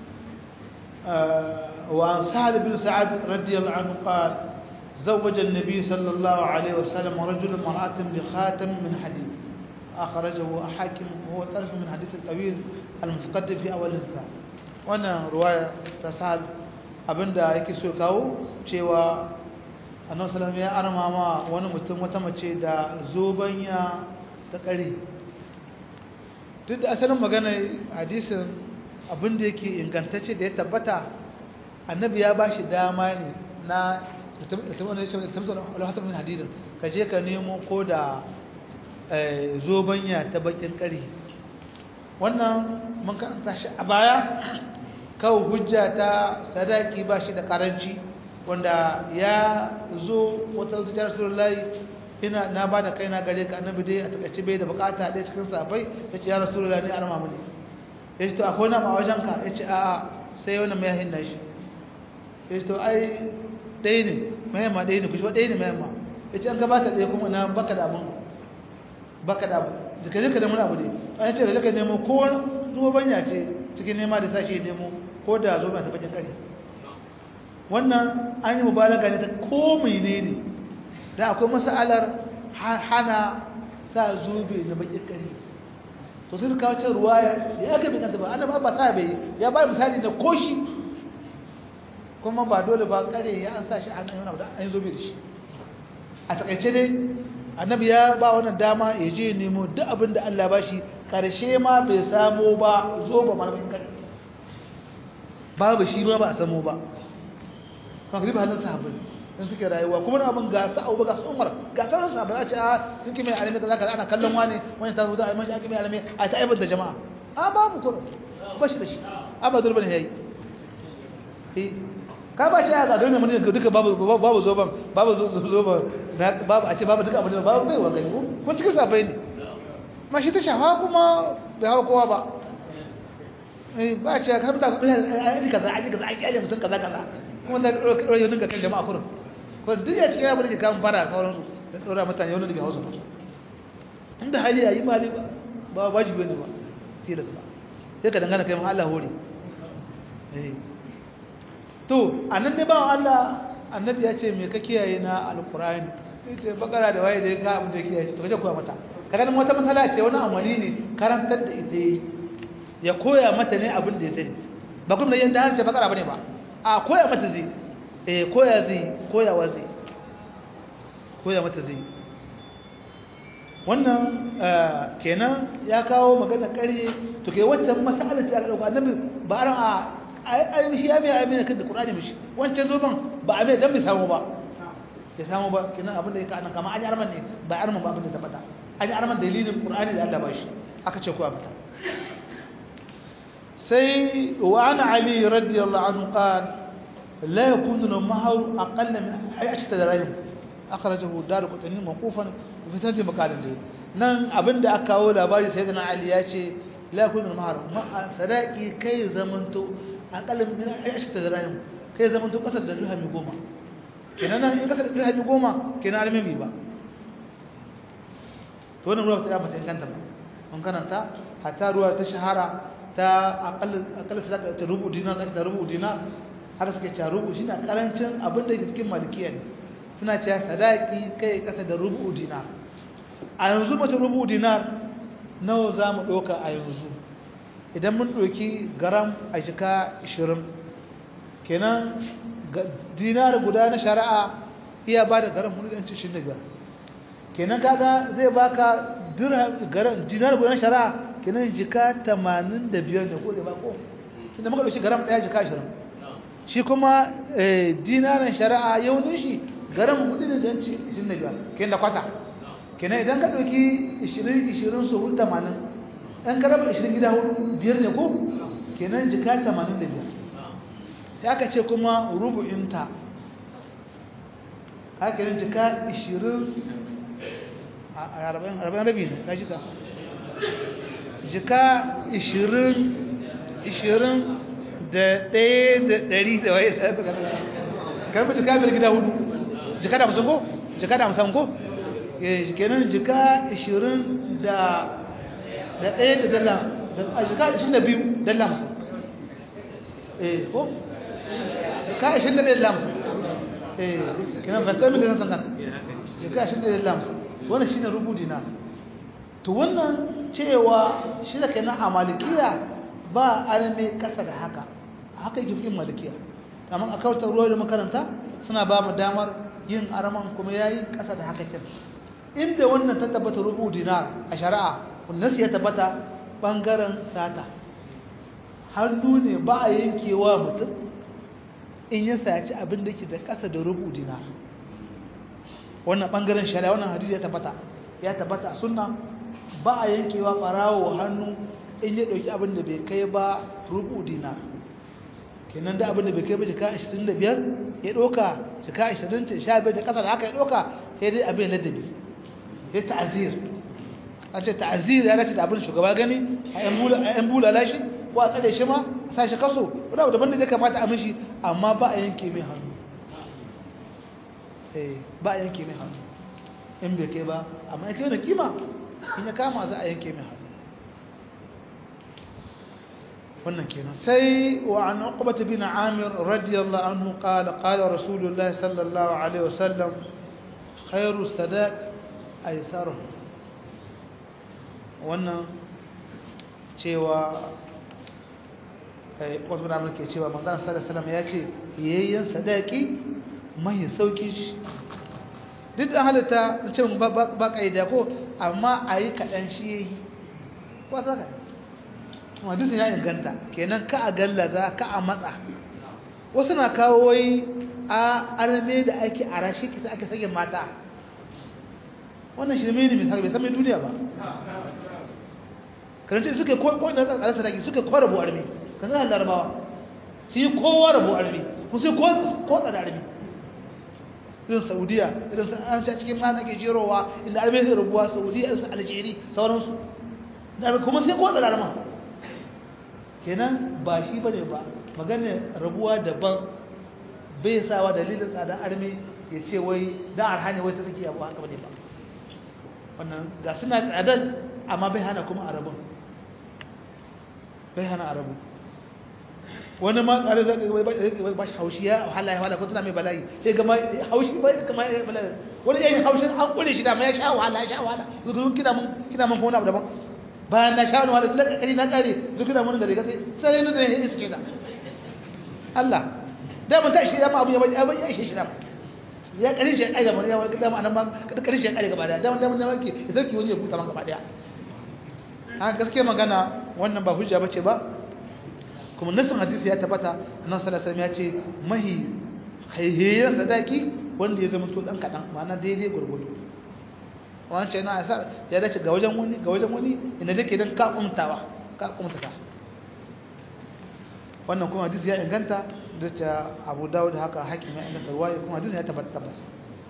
وعن سعد بن سعد رضي الله عنه قال زوج النبي صلى الله عليه وسلم رجل امرأة بخاتم من حديد أخرجه حاكم وهو طرف من حديث الطويل المتقدم في أول الكتاب وانا رواية تسعد abinda yake so kawo cewa annabi sallallahu ya arma ma wani mutum wata mace da zobanya ta kare duk da asalin magana hadisin abinda yake ingantacce da ya tabbata annabi ya bashi dama ne na tamsa hadidin ka je ka nemo ko da zobanya ta bakin ƙari wannan mun karanta shi a baya kawo hujja ta sadaki ba shi da karanci wanda ya zo wata zuciyar rasulullahi ina na ba da kaina gare ka annabi dai a takaice bai da bukata ɗaya cikin safai ya ce ya rasulullahi ne arma mini ya ce to akwai na ma wajen ka ya ce a'a sai wani mai yahin nashi ya ce to ai ɗaya ne mahimma ɗaya ne ku shi ɗaya ne mahimma ya ce an gabata ɗaya kuma na baka da abin baka da abu jika jika da muna abu ne an ce da nemo ko zuwa banya ce cikin nema da sashi nemo ko da zo mai tabbacin kare wannan an yi mubalaga ne ta ko mene ne da akwai masalar hana sa zobe na bakin kare to sai su kawo cin ruwa ya aka bai kanta ba ana ba ba sa bai ya ba misali na koshi kuma ba dole ba kare ya an sa shi an yi wani an yi zobe da shi a takaice dai annabi ya ba wannan dama ya je nemo duk abin da Allah ba shi karshe ma bai samo ba zo ba malamin kan babu shi ma ba a samo ba kan riba halin sahabbai dan suke rayuwa kuma abin ga sa Abu Bakar Umar ga sauran sahabbai a ce a sun kime a ne kaza ana kallon wani wani ta zuwa almanci ake mai alame a ta aibar da jama'a a babu kuma ba shi da shi abadur bane yayi eh ka ba shi ga garin mun duka babu babu zoban babu zoban babu a ce babu duka abin babu bai wa gani ko kun cikin safai ne ma shi ta shafa kuma bai hawa kowa ba eh ba ce ka da aji kaza aji kaza aji aji mutum kaza kaza kuma da ɗora yau dinga kan jama'a kurin ko duk ya cikin abin da ke kan fara sauransu da ɗora mutane yau da bai hausa ba inda hali a yi ba ba ba wajibi ne ba tilas ba sai ka dangana kai ma Allah hore to anan ne ba Allah annabi ya ce me ka kiyaye na alqur'ani yace bakara da waye da ka abin da kiyaye to kaje koya mata kaga nan wata matsala ce wani amali ne karantar da ita yi ya koya mata ne abin da ya sani ba kuma yin da harshe bakara bane ba a koya mata zai eh koya zai koyawa zai koya mata zai wannan kenan ya kawo magana ƙarye to kai wacce masala ce aka dauka annabi ba aran a ai mishi ya mai amina kan da qur'ani mishi wancan zoban ba a mai dan bai samu ba ya samu ba kenan abin da yake anan kamar an yi arman ne ba arman ba abin da ta fada an yi arman dalilin qur'ani da Allah ba shi aka ce ko a fita sai wa ana ali radiyallahu anhu qala la yakunu al-mahr aqalla min 10 dirham akhrajahu darqutni mawqufan fitar da makalin da nan abinda aka kawo labari sai gana ali ya ce la kun mahar ma sadaki kai zamanto akalin min aisha da rahim kai zamanto kasar da dirhami goma kenan nan in kasar da dirhami goma kenan almin ba to wannan ruwa ta ba ta inganta ba mun karanta hatta ruwa ta shahara ta akal akal sadaka ta rubu dinar da rubu dinar haka suke cewa rubu shine karancin abin da yake cikin malikiya ne suna cewa sadaki kai kasa da rubu dinar a yanzu mace rubu dinar nawa za mu ɗauka a yanzu idan mun ɗauki garam a jika 20 kenan dinar guda na shari'a iya ba da garam 125 kenan kaga zai baka dinar guda na shari'a kenan jika 85 ne ko da ba ko inda muka ɗauki garam ɗaya jika 20 shi kuma dinarin shari'a yaunin shi garam 125 kenan da kwata kenan idan ka ɗauki 20-20 su hudu 80 ɗan karaba 20 gida hudu biyar ne ko kenan jika 85 ya ka ce kuma rubu'inta haka yin jika 20 a 40 rabi ne ka jika jika 20 20 da ɗaya da ɗari da waye karfi jika biyar gida hudu jika da musamman ko jika da musamman ko kenan jika 20 da da ɗaya da dala a jika 22 dala musu eh ko jika 20 da dala musu eh kenan ban tsaye da san kan jika 20 da dala musu wannan shine rubuti na to wannan cewa shi da kenan a malikiya ba arme kasa da haka haka yake fikin malikiya amma a kautar ruwa da makaranta suna ba mu damar yin araman kuma yayi kasa da haka kin inda wannan ta tabbata rubu dinar a shari'a wannan ya tabbata bangaren sata hannu ne ba a yankewa mutum in ya saci abin da ke da ƙasa da rubu dinar wannan bangaren shari'a wannan hadisi ya tabbata ya tabbata sunna ba a yankewa barawo hannu in ya dauki abin da bai kai ba rubu dinar kenan da abin da bai kai ba jika 25 ya doka jika 20 15 da ƙasa da haka ya doka sai dai abin ladabi ya ta'azir an ce ta'azir ya dace da abin shugaba gani a yan bulala shi ko a tsare shi ma a sa shi kaso wani abu daban da ya kamata a mishi amma ba a yanke mai hannu ba a yanke mai hannu in bai kai ba amma ya kai wani kima in ya kama za a yanke mai hannu wannan kenan sai wa an uqbata bin amir radiyallahu anhu qala qala rasulullahi sallallahu alaihi wasallam khairu sadaq aisaru wannan cewa wasu da ke cewa manzan sallallahu ya ce yayyen sadaki mai sauki shi duk da halitta ce ba ƙa'ida ko amma a yi kaɗan shi ya yi wata ka wadda ya inganta kenan ka a gallaza ka a matsa wasu na kawo wai a arme da ake a rashi kisa ake sage mata wannan shirme ne misali bai san mai duniya ba karanta suka ko da tsare sadaki suka ko rabu arme kan san larabawa su yi kowa rabu arme ku sai ko ko tsada arme irin saudiya irin su an ci cikin mana ke jerowa inda arme sai rabuwa saudiya irin su algeria sauransu da kuma sai ko tsada arma kenan ba shi bane ba magana rabuwa daban bai sawa dalilin tsada arme ya ce wai dan arhani wai ta saki abu haka bane ba wannan ga suna tsadar amma bai hana kuma arabun bai hana arabu wani ma tsare zai ba shi haushi ya wahala ya wahala ko tana mai bala'i sai ga haushi ba kama ya bala'i wani yayin haushin an kure shi da ma ya sha wahala ya sha wahala zuwa kina mun kina mun kona daban bayan na sha wahala tun kari na kare zuwa kina mun gare gaske sai ne da ya iske da Allah da mun ta shi da ma abu ya bai ya shi shi da ya kare shi ai da mun ya wani da ma nan ma kare shi ai gaba daya da mun da mun wanke ya zaki wani ya buta man gaba daya a gaskiya magana wannan ba hujja bace ba kuma nasin hadisi ya tabbata annabi sallallahu alaihi wasallam ya ce mahi haihiyar sadaki wanda ya zama to dan kadan ma'ana daidai gurgudu wancan yana asar ya dace ga wajen wani ga wajen wani inda take dan ka kumtawa ka kumtata wannan kuma hadisi ya inganta da ta Abu Dawud haka hakim ya inganta ruwaya kuma hadisi ya tabbata tabbas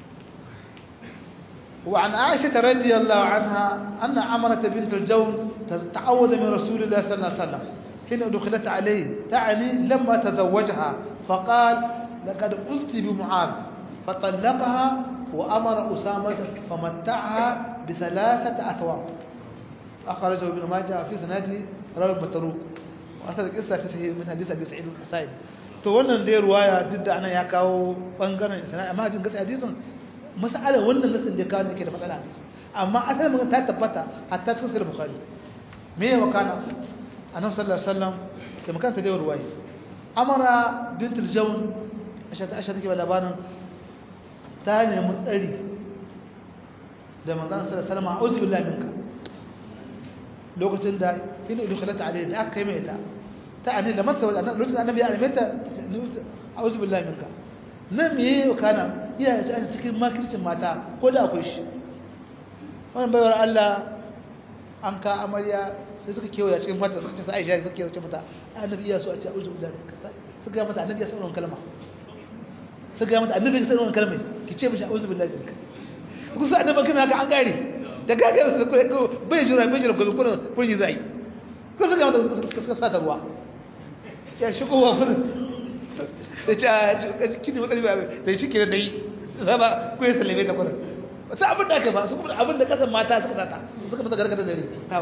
وعن عائشة رضي الله عنها أن عمرة بنت الجون تعوذ من رسول الله صلى الله عليه وسلم حين دخلت عليه تعني لما تزوجها فقال لقد قلت بمعاذ فطلقها وأمر أسامة فمتعها بثلاثة أثواب أخرجه ابن ماجه في سنده راوي متروك وأثر القصة في صحيح من حديث أبي سعيد الحسين to wannan dai ruwaya duk da ana ya kawo bangaren sana amma jin gaskiya hadisin mas'alar wannan nasin da kawo ne ke da matsala hadisi amma asalin magana ta tabbata hatta cikin sahih bukhari me ya wakana annabi sallallahu alaihi wasallam da makanta da ruwayi amara bintul jawn asha ta asha take ba labarin ta ne mutsari da manzon sallallahu alaihi wasallam a'udhu billahi minka lokacin da ina idkhalat alaihi da aka kai mai ta ta ani da masa wannan lokacin annabi ya arme ta a'udhu billahi minka nan me yayi kana iya ta cikin makircin mata ko da akwai shi wannan bayar Allah an ka amarya sai suka kewaya cikin mata suka ce sai Aisha suka kewaya mata annabi iya so a ce a'udhu billahi minka suka ga mata annabi ya sanar kalma suka ga mata annabi ya sanar kalma ki ce mishi a'udhu billahi minka su kusa annabi kuma haka an gare da gaga su ko bai jira bai jira ko ko ko yi zai ko suka mata suka sa ta ruwa ya shigo wa kun da ce kini matsali ba da shi kira dai zaba ko ya sallame ta kurin wasu abin da aka ba su kuma abin da kasan mata suka sata suka mata gargada dare hawo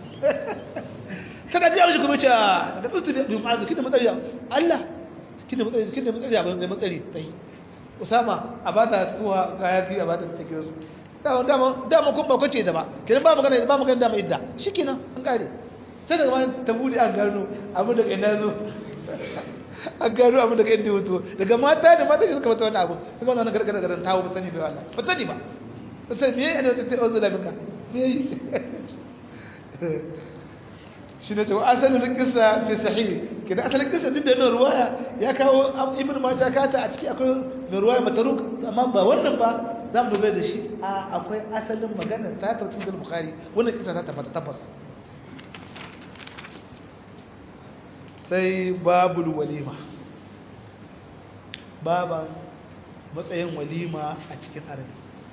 kada ji amshi kuma ce daga tsuntsu bi ma'azu kina matsari Allah kina matsari kina matsari ba zai matsari tai Usama a bata tuwa ga yafi a bata take su dama dama dama kun ba kwace da ba kidan ba magana ba magana da mai idda shikenan an kare sai daga bayan ta bude an gano abin da kai na zo an gano abin da kai inda wuto daga mata da mata suka mata wani abu kuma wannan gargara garan tawo ba sani da Allah ba sani ba ba sani me yana da sai ozu da minka me yi shi ne cewa asalin kisa fi sahih kidan asalin kisa duk da yana ruwaya ya kawo ibn majah kata a ciki akwai mai ruwaya mataruk amma ba wannan ba za mu dogara da shi a akwai asalin magana ta tautin da bukhari wannan kisa ta tabbata tabbas sai babul walima baban matsayin walima a cikin arabi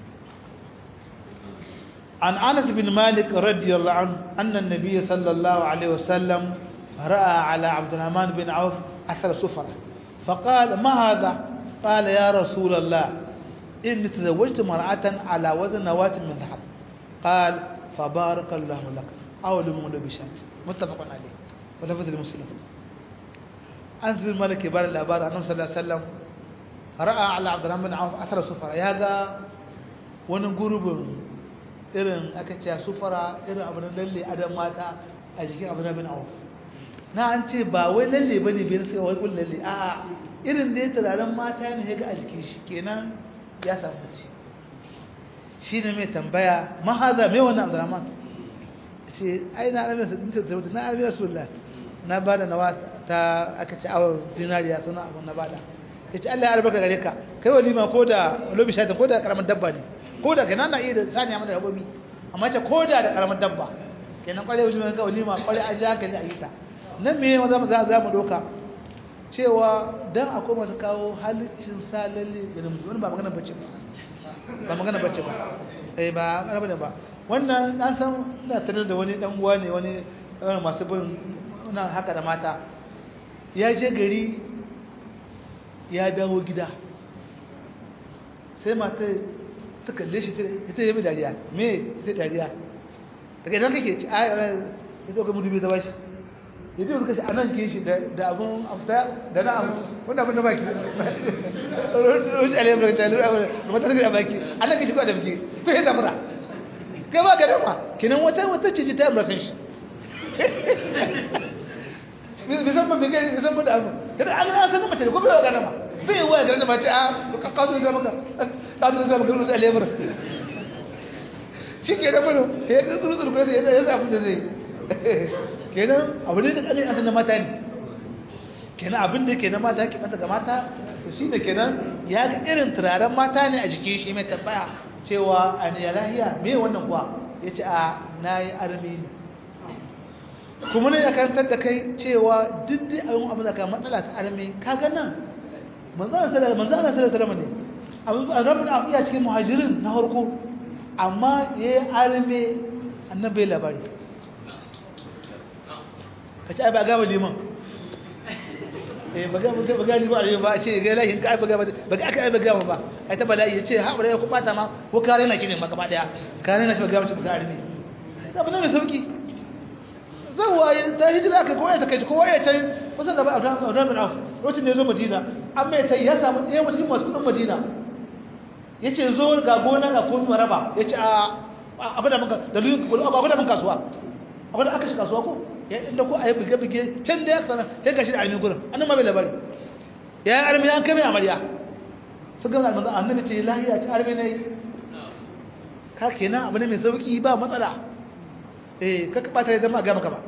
عن أنس بن مالك رضي الله عنه أن النبي صلى الله عليه وسلم رأى على عبد الرحمن بن عوف أثر سفرة فقال ما هذا قال يا رسول الله إني تزوجت مرأة على وزن نواة من ذهب قال فبارك الله لك أو لمن بشات متفق عليه ولفظ المسلم أنس بن مالك يبار الأبار أنه صلى الله عليه وسلم رأى على عبد الرحمن بن عوف أثر سفرة يا ونقرب irin aka ce sufara irin abu na lalle adam mata a jikin abu na bin auf na an ce ba wai lalle bane bai suka wai kun lalle a irin da ya turaren mata ne ya ga a jikin shi kenan ya samu ci shi ne mai tambaya mahaza mai wannan abdurrahman ce ai na arabiya su dinta zauta na arabiya rasulullah na ba da nawa ta aka ce awon zinariya suna abu na bada ya ce allah ya albarka gare ka kai walima ko da lobi shata ko da karamin dabba ne ko da kenan na iya da saniya mana dabbobi amma ce ko da da karamin dabba kenan kwarai wajen ga walima kwarai an ji hankali a yi ta nan me za mu za mu doka cewa dan akwai masu kawo halicin sa lalle da namiji wani ba magana bacci ba ba magana bacci ba eh ba araba ne ba wannan na san ina tanar da wani dan uwa ne wani masu bin muna haka da mata ya je gari ya dawo gida sai mata ta kalle shi ta yi mai dariya me ta dariya daga idan kake ci a ya zo ga mutu bai zaba shi ya ce suka shi a nan ke shi da abun afta da na abu wanda abin da baki rushe alayyar da ta lura da mata suka da baki a nan ke shi kuwa da baki ko ya zamura kai ba ka dama kinan wata wata ce ta yi murasan shi bisan ba bigari bisan ba da abu kada an gana sanin mace da ko bai gana ma bai yi waya garin mace a ka kawo zama ka kawo zama ka rushe alayyar shi ke da bano ya yi tsuru tsuru kuma ya zafi da zai kenan abu ne da ƙanin asan na mata ne kenan abin da ke na mata ke mata ga mata to shi da kenan ya ga irin turaren mata ne a jikin shi mai tambaya cewa a ne lahiya me wannan kuwa ya ce a na yi armi ne kuma ne ya karantar da kai cewa duk da abin abin da ka matsala ta armi ka ga nan manzana sallallahu alaihi ne abu a rabin a iya cikin muhajirin na harko amma ya yi armi annabai labari ka ci ai ba gaba liman eh ba ga ba ga liman ba a ce ga lahin ka ai ba ga ba ga aka ai ba ga ba ai ta bala'i yace ha bare ku bata ma ko kare na kine maka ba daya kare na shi ba ga ba ga arme da ba ne sauki zan waye ta hijira ka ko ai ta kai ko ai ta kusan da ba Abraham Abraham bin Auf lokacin da ya zo Madina amma ta ya samu ɗaya mutum masu kudin Madina yace zo ga gona ga komai maraba yace a abada muka dalilin abada mun kasuwa abada aka shi kasuwa ko inda ko a yi buge-buge can da ya sana ya gashi da armi gurin annan ma bai labari ya yi armi an kame amarya su gama almanzan annabi ce lahiya ce armi ne ka kenan abu ne mai sauki ba matsala eh kaka bata ya zama a gama kama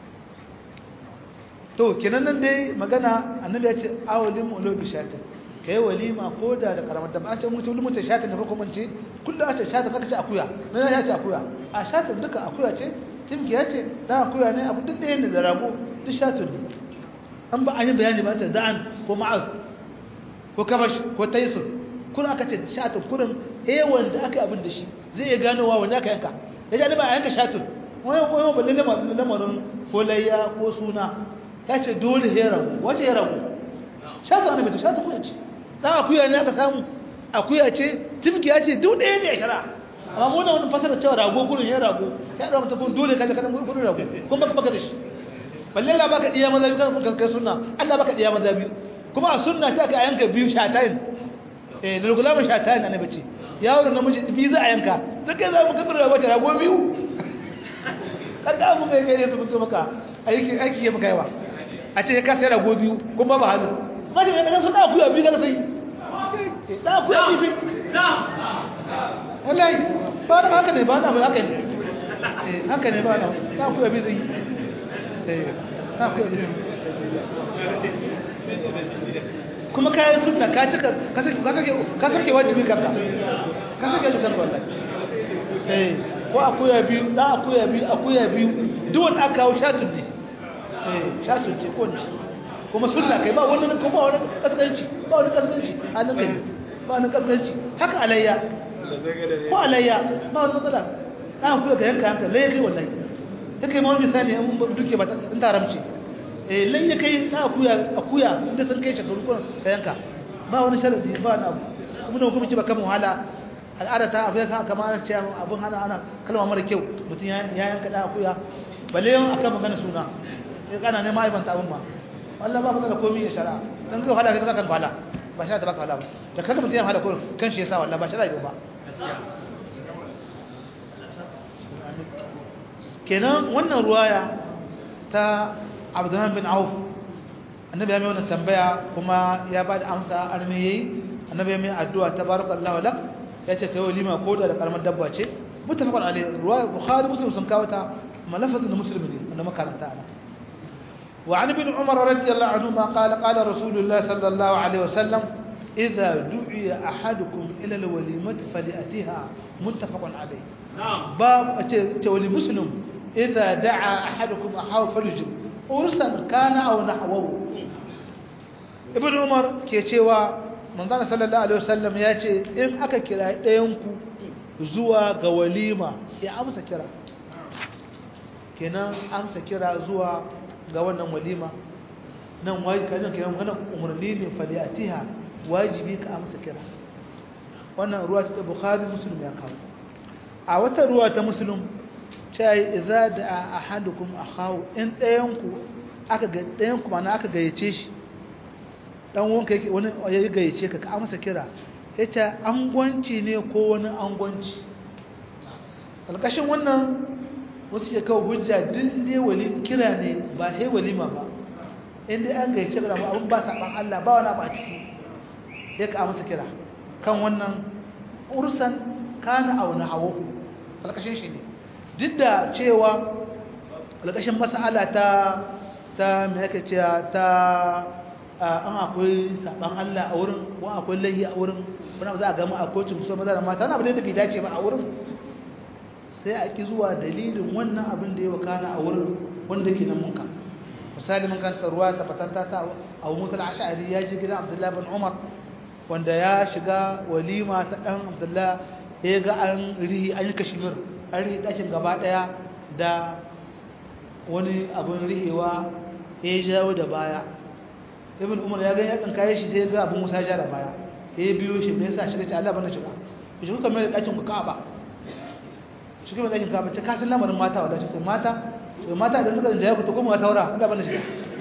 to kenan nan dai magana annabi ya ce awalin ulo bi shatin kai walima ko da da karamar da ba a ce mutum mutum shatin da farko mance kullum a ce shatin kaka ce akuya na ya ce akuya a shatin duka akuya ce timkiya ce da akuya ne abu duk ɗaya ne da rago duk shatun ne an ba an yi bayani ba ta da'an ko ma'az ko kabash ko taisun kun aka ce shatun kurin hewan da aka abin da shi zai iya ganowa wanda aka yanka da ya ba a yanka shatun wani wani balle lamarin ko layya ko suna ya ce dole ya ragu wace ya ragu shatun ana mai shatun kuya ce dan akuya ne aka samu akuya ce timkiya ce duk ɗaya ne a shari'a amma mu da wani fasara cewa rago gurin ya rago sai da mutum dole kaje kadan gurin rago kun baka baka da shi balle Allah baka diya maza biyu kan kai sunna Allah baka diya maza biyu kuma a sunna ta ka yanka biyu shatayin eh da gulama shatayin annabi ce yawo da namiji biyu za a yanka duk kai za mu kadar rago ta rago biyu kaga mu kai kai ta mutu maka aiki aiki ya maka yawa a ce ka sai rago biyu kuma ba halu ba da sunna ku ya biyu ga sai da ku ya biyu wallahi ba da haka ne ba na haka ne haka ne ba na na ku yabi zai na ku yabi kuma kayan sunna ka cika ka sarke wajibi kanka ka sarke wajibi kanka wallahi eh ko akuya biyu da akuya biyu akuya biyu duk wanda aka kawo shatun ne eh shatun ce ko ne kuma sunna kai ba wani ko ba wani kaskanci ba wani kaskanci hannun kai ba wani kaskanci haka alayya ko alayya ba wani matsala na kuya ka yanka yanka lai kai wallahi ta kai mawani misali an duke ba in taramci eh lai ya kai na akuya akuya inda sun kai shekaru ko ka yanka ba wani sharadi ba na abu kuma da hukumci ba kan wahala al'ada ta abu ya kan kamar ana cewa abun hana ana kalma mara kyau mutum ya yanka da akuya balle yan akan magana suna ya kana ne ma aibanta abun ma Allah ba fada da komai ya shari'a dan kai wahala kai kan wahala ba shari'a ta baka wahala ba da kaga mutum ya wahala ko kan shi yasa wallahi ba shari'a ba kenan wannan ruwaya ta abdurrahman bin auf annabi ya mai wannan tambaya kuma ya ba da amsa arme yayi annabi ya mai addu'a tabarakallahu lak ya ce kai walima ko da karamar dabba ce mutafaqan alai ruwaya bukhari muslim sun kawo ta malafazin muslim ne wanda makaranta ana وعن ابن عمر رضي الله عنهما قال قال رسول الله صلى الله عليه وسلم إذا دعي أحدكم إلى الوليمة فليأتيها متفق عليه باب تولي مسلم إذا دعا أحدكم أحاو فليجب ورسا كان أو نحوه ابن عمر كيتشيوا من ذلك صلى الله عليه وسلم ياتي إن أكا كرا ينكو زوا غوليما يا أمسا كرا كنا أمسا كرا زوا ga wannan walima nan wajibi kan kiran wannan umarni ne faliatiha wajibi ka amsa kira wannan ruwa ta bukhari muslim ya kawo a wata ruwa ta muslim ta yi idza da ahadukum akhahu in dayan ku aka ga dayan ku mana aka gayyace shi dan wanka yake wani ya gayyace ka ka amsa kira yace angwanci ne ko wani angwanci alƙashin wannan wasu ke kawo hujja din dai wali kira ne ba sai walima ba in dai an gayyace ka ba abun ba saban Allah ba wani ba ciki sai ka amsa kira kan wannan ursan kana aw nahawu alƙashin shi ne duk da cewa alƙashin mas'ala ta ta me yake cewa ta an akwai saban Allah a wurin ko akwai lahi a wurin wani za a gama akwai cimso maza da mata wani abu da bai dace ba a wurin sai a ki zuwa dalilin wannan abin da ya wakana a wurin wanda ke nan munka misali mun kan ruwa ta fatanta ta abu mutul ash'ari ya ji gidan abdullahi bin umar wanda ya shiga walima ta dan abdullahi ya ga an rihi an yi kashmir an rihi dakin gaba daya da wani abin rihewa ya jawo da baya ibn umar ya ga ya tsinkaye shi sai ya ga abin musa ya da baya ya biyo shi me yasa shiga ce Allah bana shiga shi kuka mai da dakin ku Ka'aba shi kuma dakin Ka'aba ce ka san lamarin mata wala ce to mata to mata idan suka jaya ku to kuma taura Allah bana shiga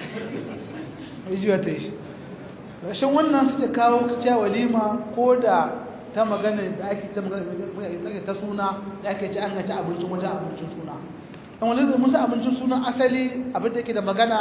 ai jiwa ta shi rashin wannan suke kawo cewa walima ko da ta magana da ake ta magana ta suna da ake ci an ci abincin wajen abincin suna dan wani da musu abincin suna asali abin da yake da magana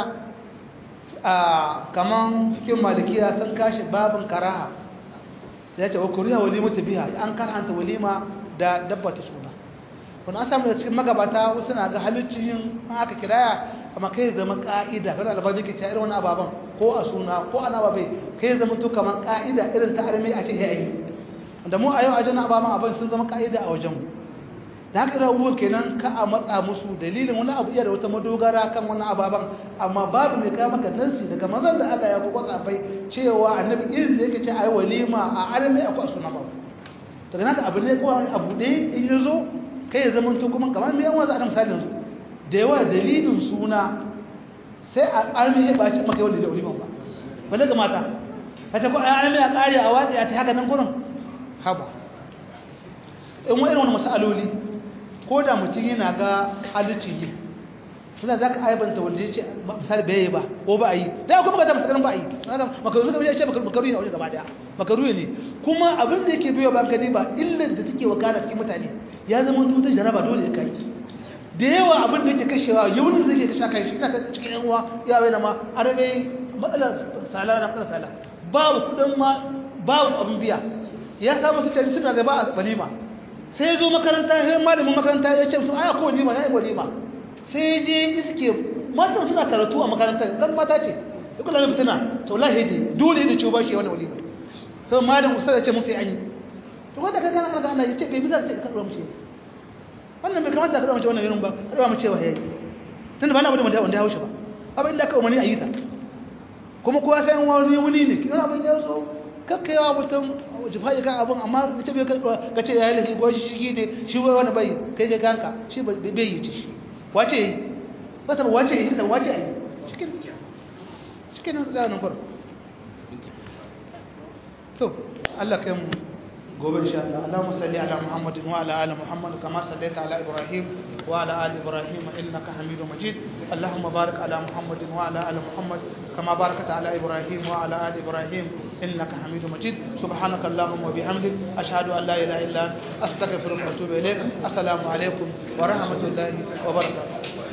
a kaman cikin malikiya sun kashi babin karaha ya ce wa kuriya walima ta biya an karhanta walima da dabba ta suna wani an samu da cikin magabata wasu na ga halittin yin aka kiraya amma kai zama ka'ida kada albar da ke ci irin wani ababen ko a suna ko ana babai kai zama to kamar ka'ida irin ta arme a ce ya yi da mu a yau a jana ababen abin sun zama ka'ida a wajen da haka irin abubuwan kenan ka a matsa musu dalilin wani abu iya da wata madogara kan wani ababen amma babu mai kawo maka nansi daga mazan da Allah ya kuma tsafai cewa annabi irin da yake ce a yi walima a arme akwai suna babu daga naka abu ne ko abu ɗaya in ya zo kai ya zama to kuma kamar mai yan wasu adam misalin su da yawa dalilin suna sai a armi ya ɓaci maka yawan da oliman ba wanda ga mata a ce ko a armi a ƙari a watsi a ta haka nan gurin haba in wa irin wani masaloli ko da mutum yana ga halicci yi suna za ka aibanta wanda ya ce misali bai yi ba ko ba a yi da kuma ka ta masu ba a yi makaru suka ya ce makaru ne a wajen gaba daya makaru ne kuma abin da yake biyo ba gani ba illar da take wakana cikin mutane ya zama tuta jaraba dole ya kai da yawa abin da yake kashewa yawan da yake kashe kai shi ina cikin yan uwa ya bai na ma arabe matsala sala na matsala sala babu kudin ma babu abin biya ya samu su cari suna da ba a walima sai ya zo makaranta sai malamin makaranta ya ce su aya ko walima ya yi walima sai je iske matan suna karatu a makarantar dan mata ce duk da fitina to wallahi ne dole ne ciwo bashi wani walima sai malam ustaz ya ce musu an yi to wanda ka gana maka Allah ya ce bai bisa ce ka karɓa mushi wannan bai kamata ka karɓa mushi wannan irin ba karɓa mu cewa yayi tunda ba na bude wanda ya haushi ba abin da aka umarni a yi ta kuma kowa sai wani wani ne kina abin ya zo kakkayawa mutum jifa'i kan abin amma mutum ya ka ce ya yi lafi gwashi shi ne shi wani bai kai kai kanka shi bai yi ci shi wace yi wata wace yi ta wace yi cikin cikin nan tsanin kwar to Allah kai mu gobe insha Allah Allahumma salli ala Muhammadin wa ala ali Muhammad kama sallaita ala Ibrahim wa ala ali Ibrahim innaka Hamidum Majid Allahumma barik ala Muhammadin wa ala ali Muhammad kama barakta ala Ibrahim wa ala ali Ibrahim innaka Hamidum Majid subhanaka Allahumma wa bihamdik ashhadu an la ilaha illa anta astaghfiruka wa atubu ilaik assalamu alaikum wa rahmatullahi wa barakatuh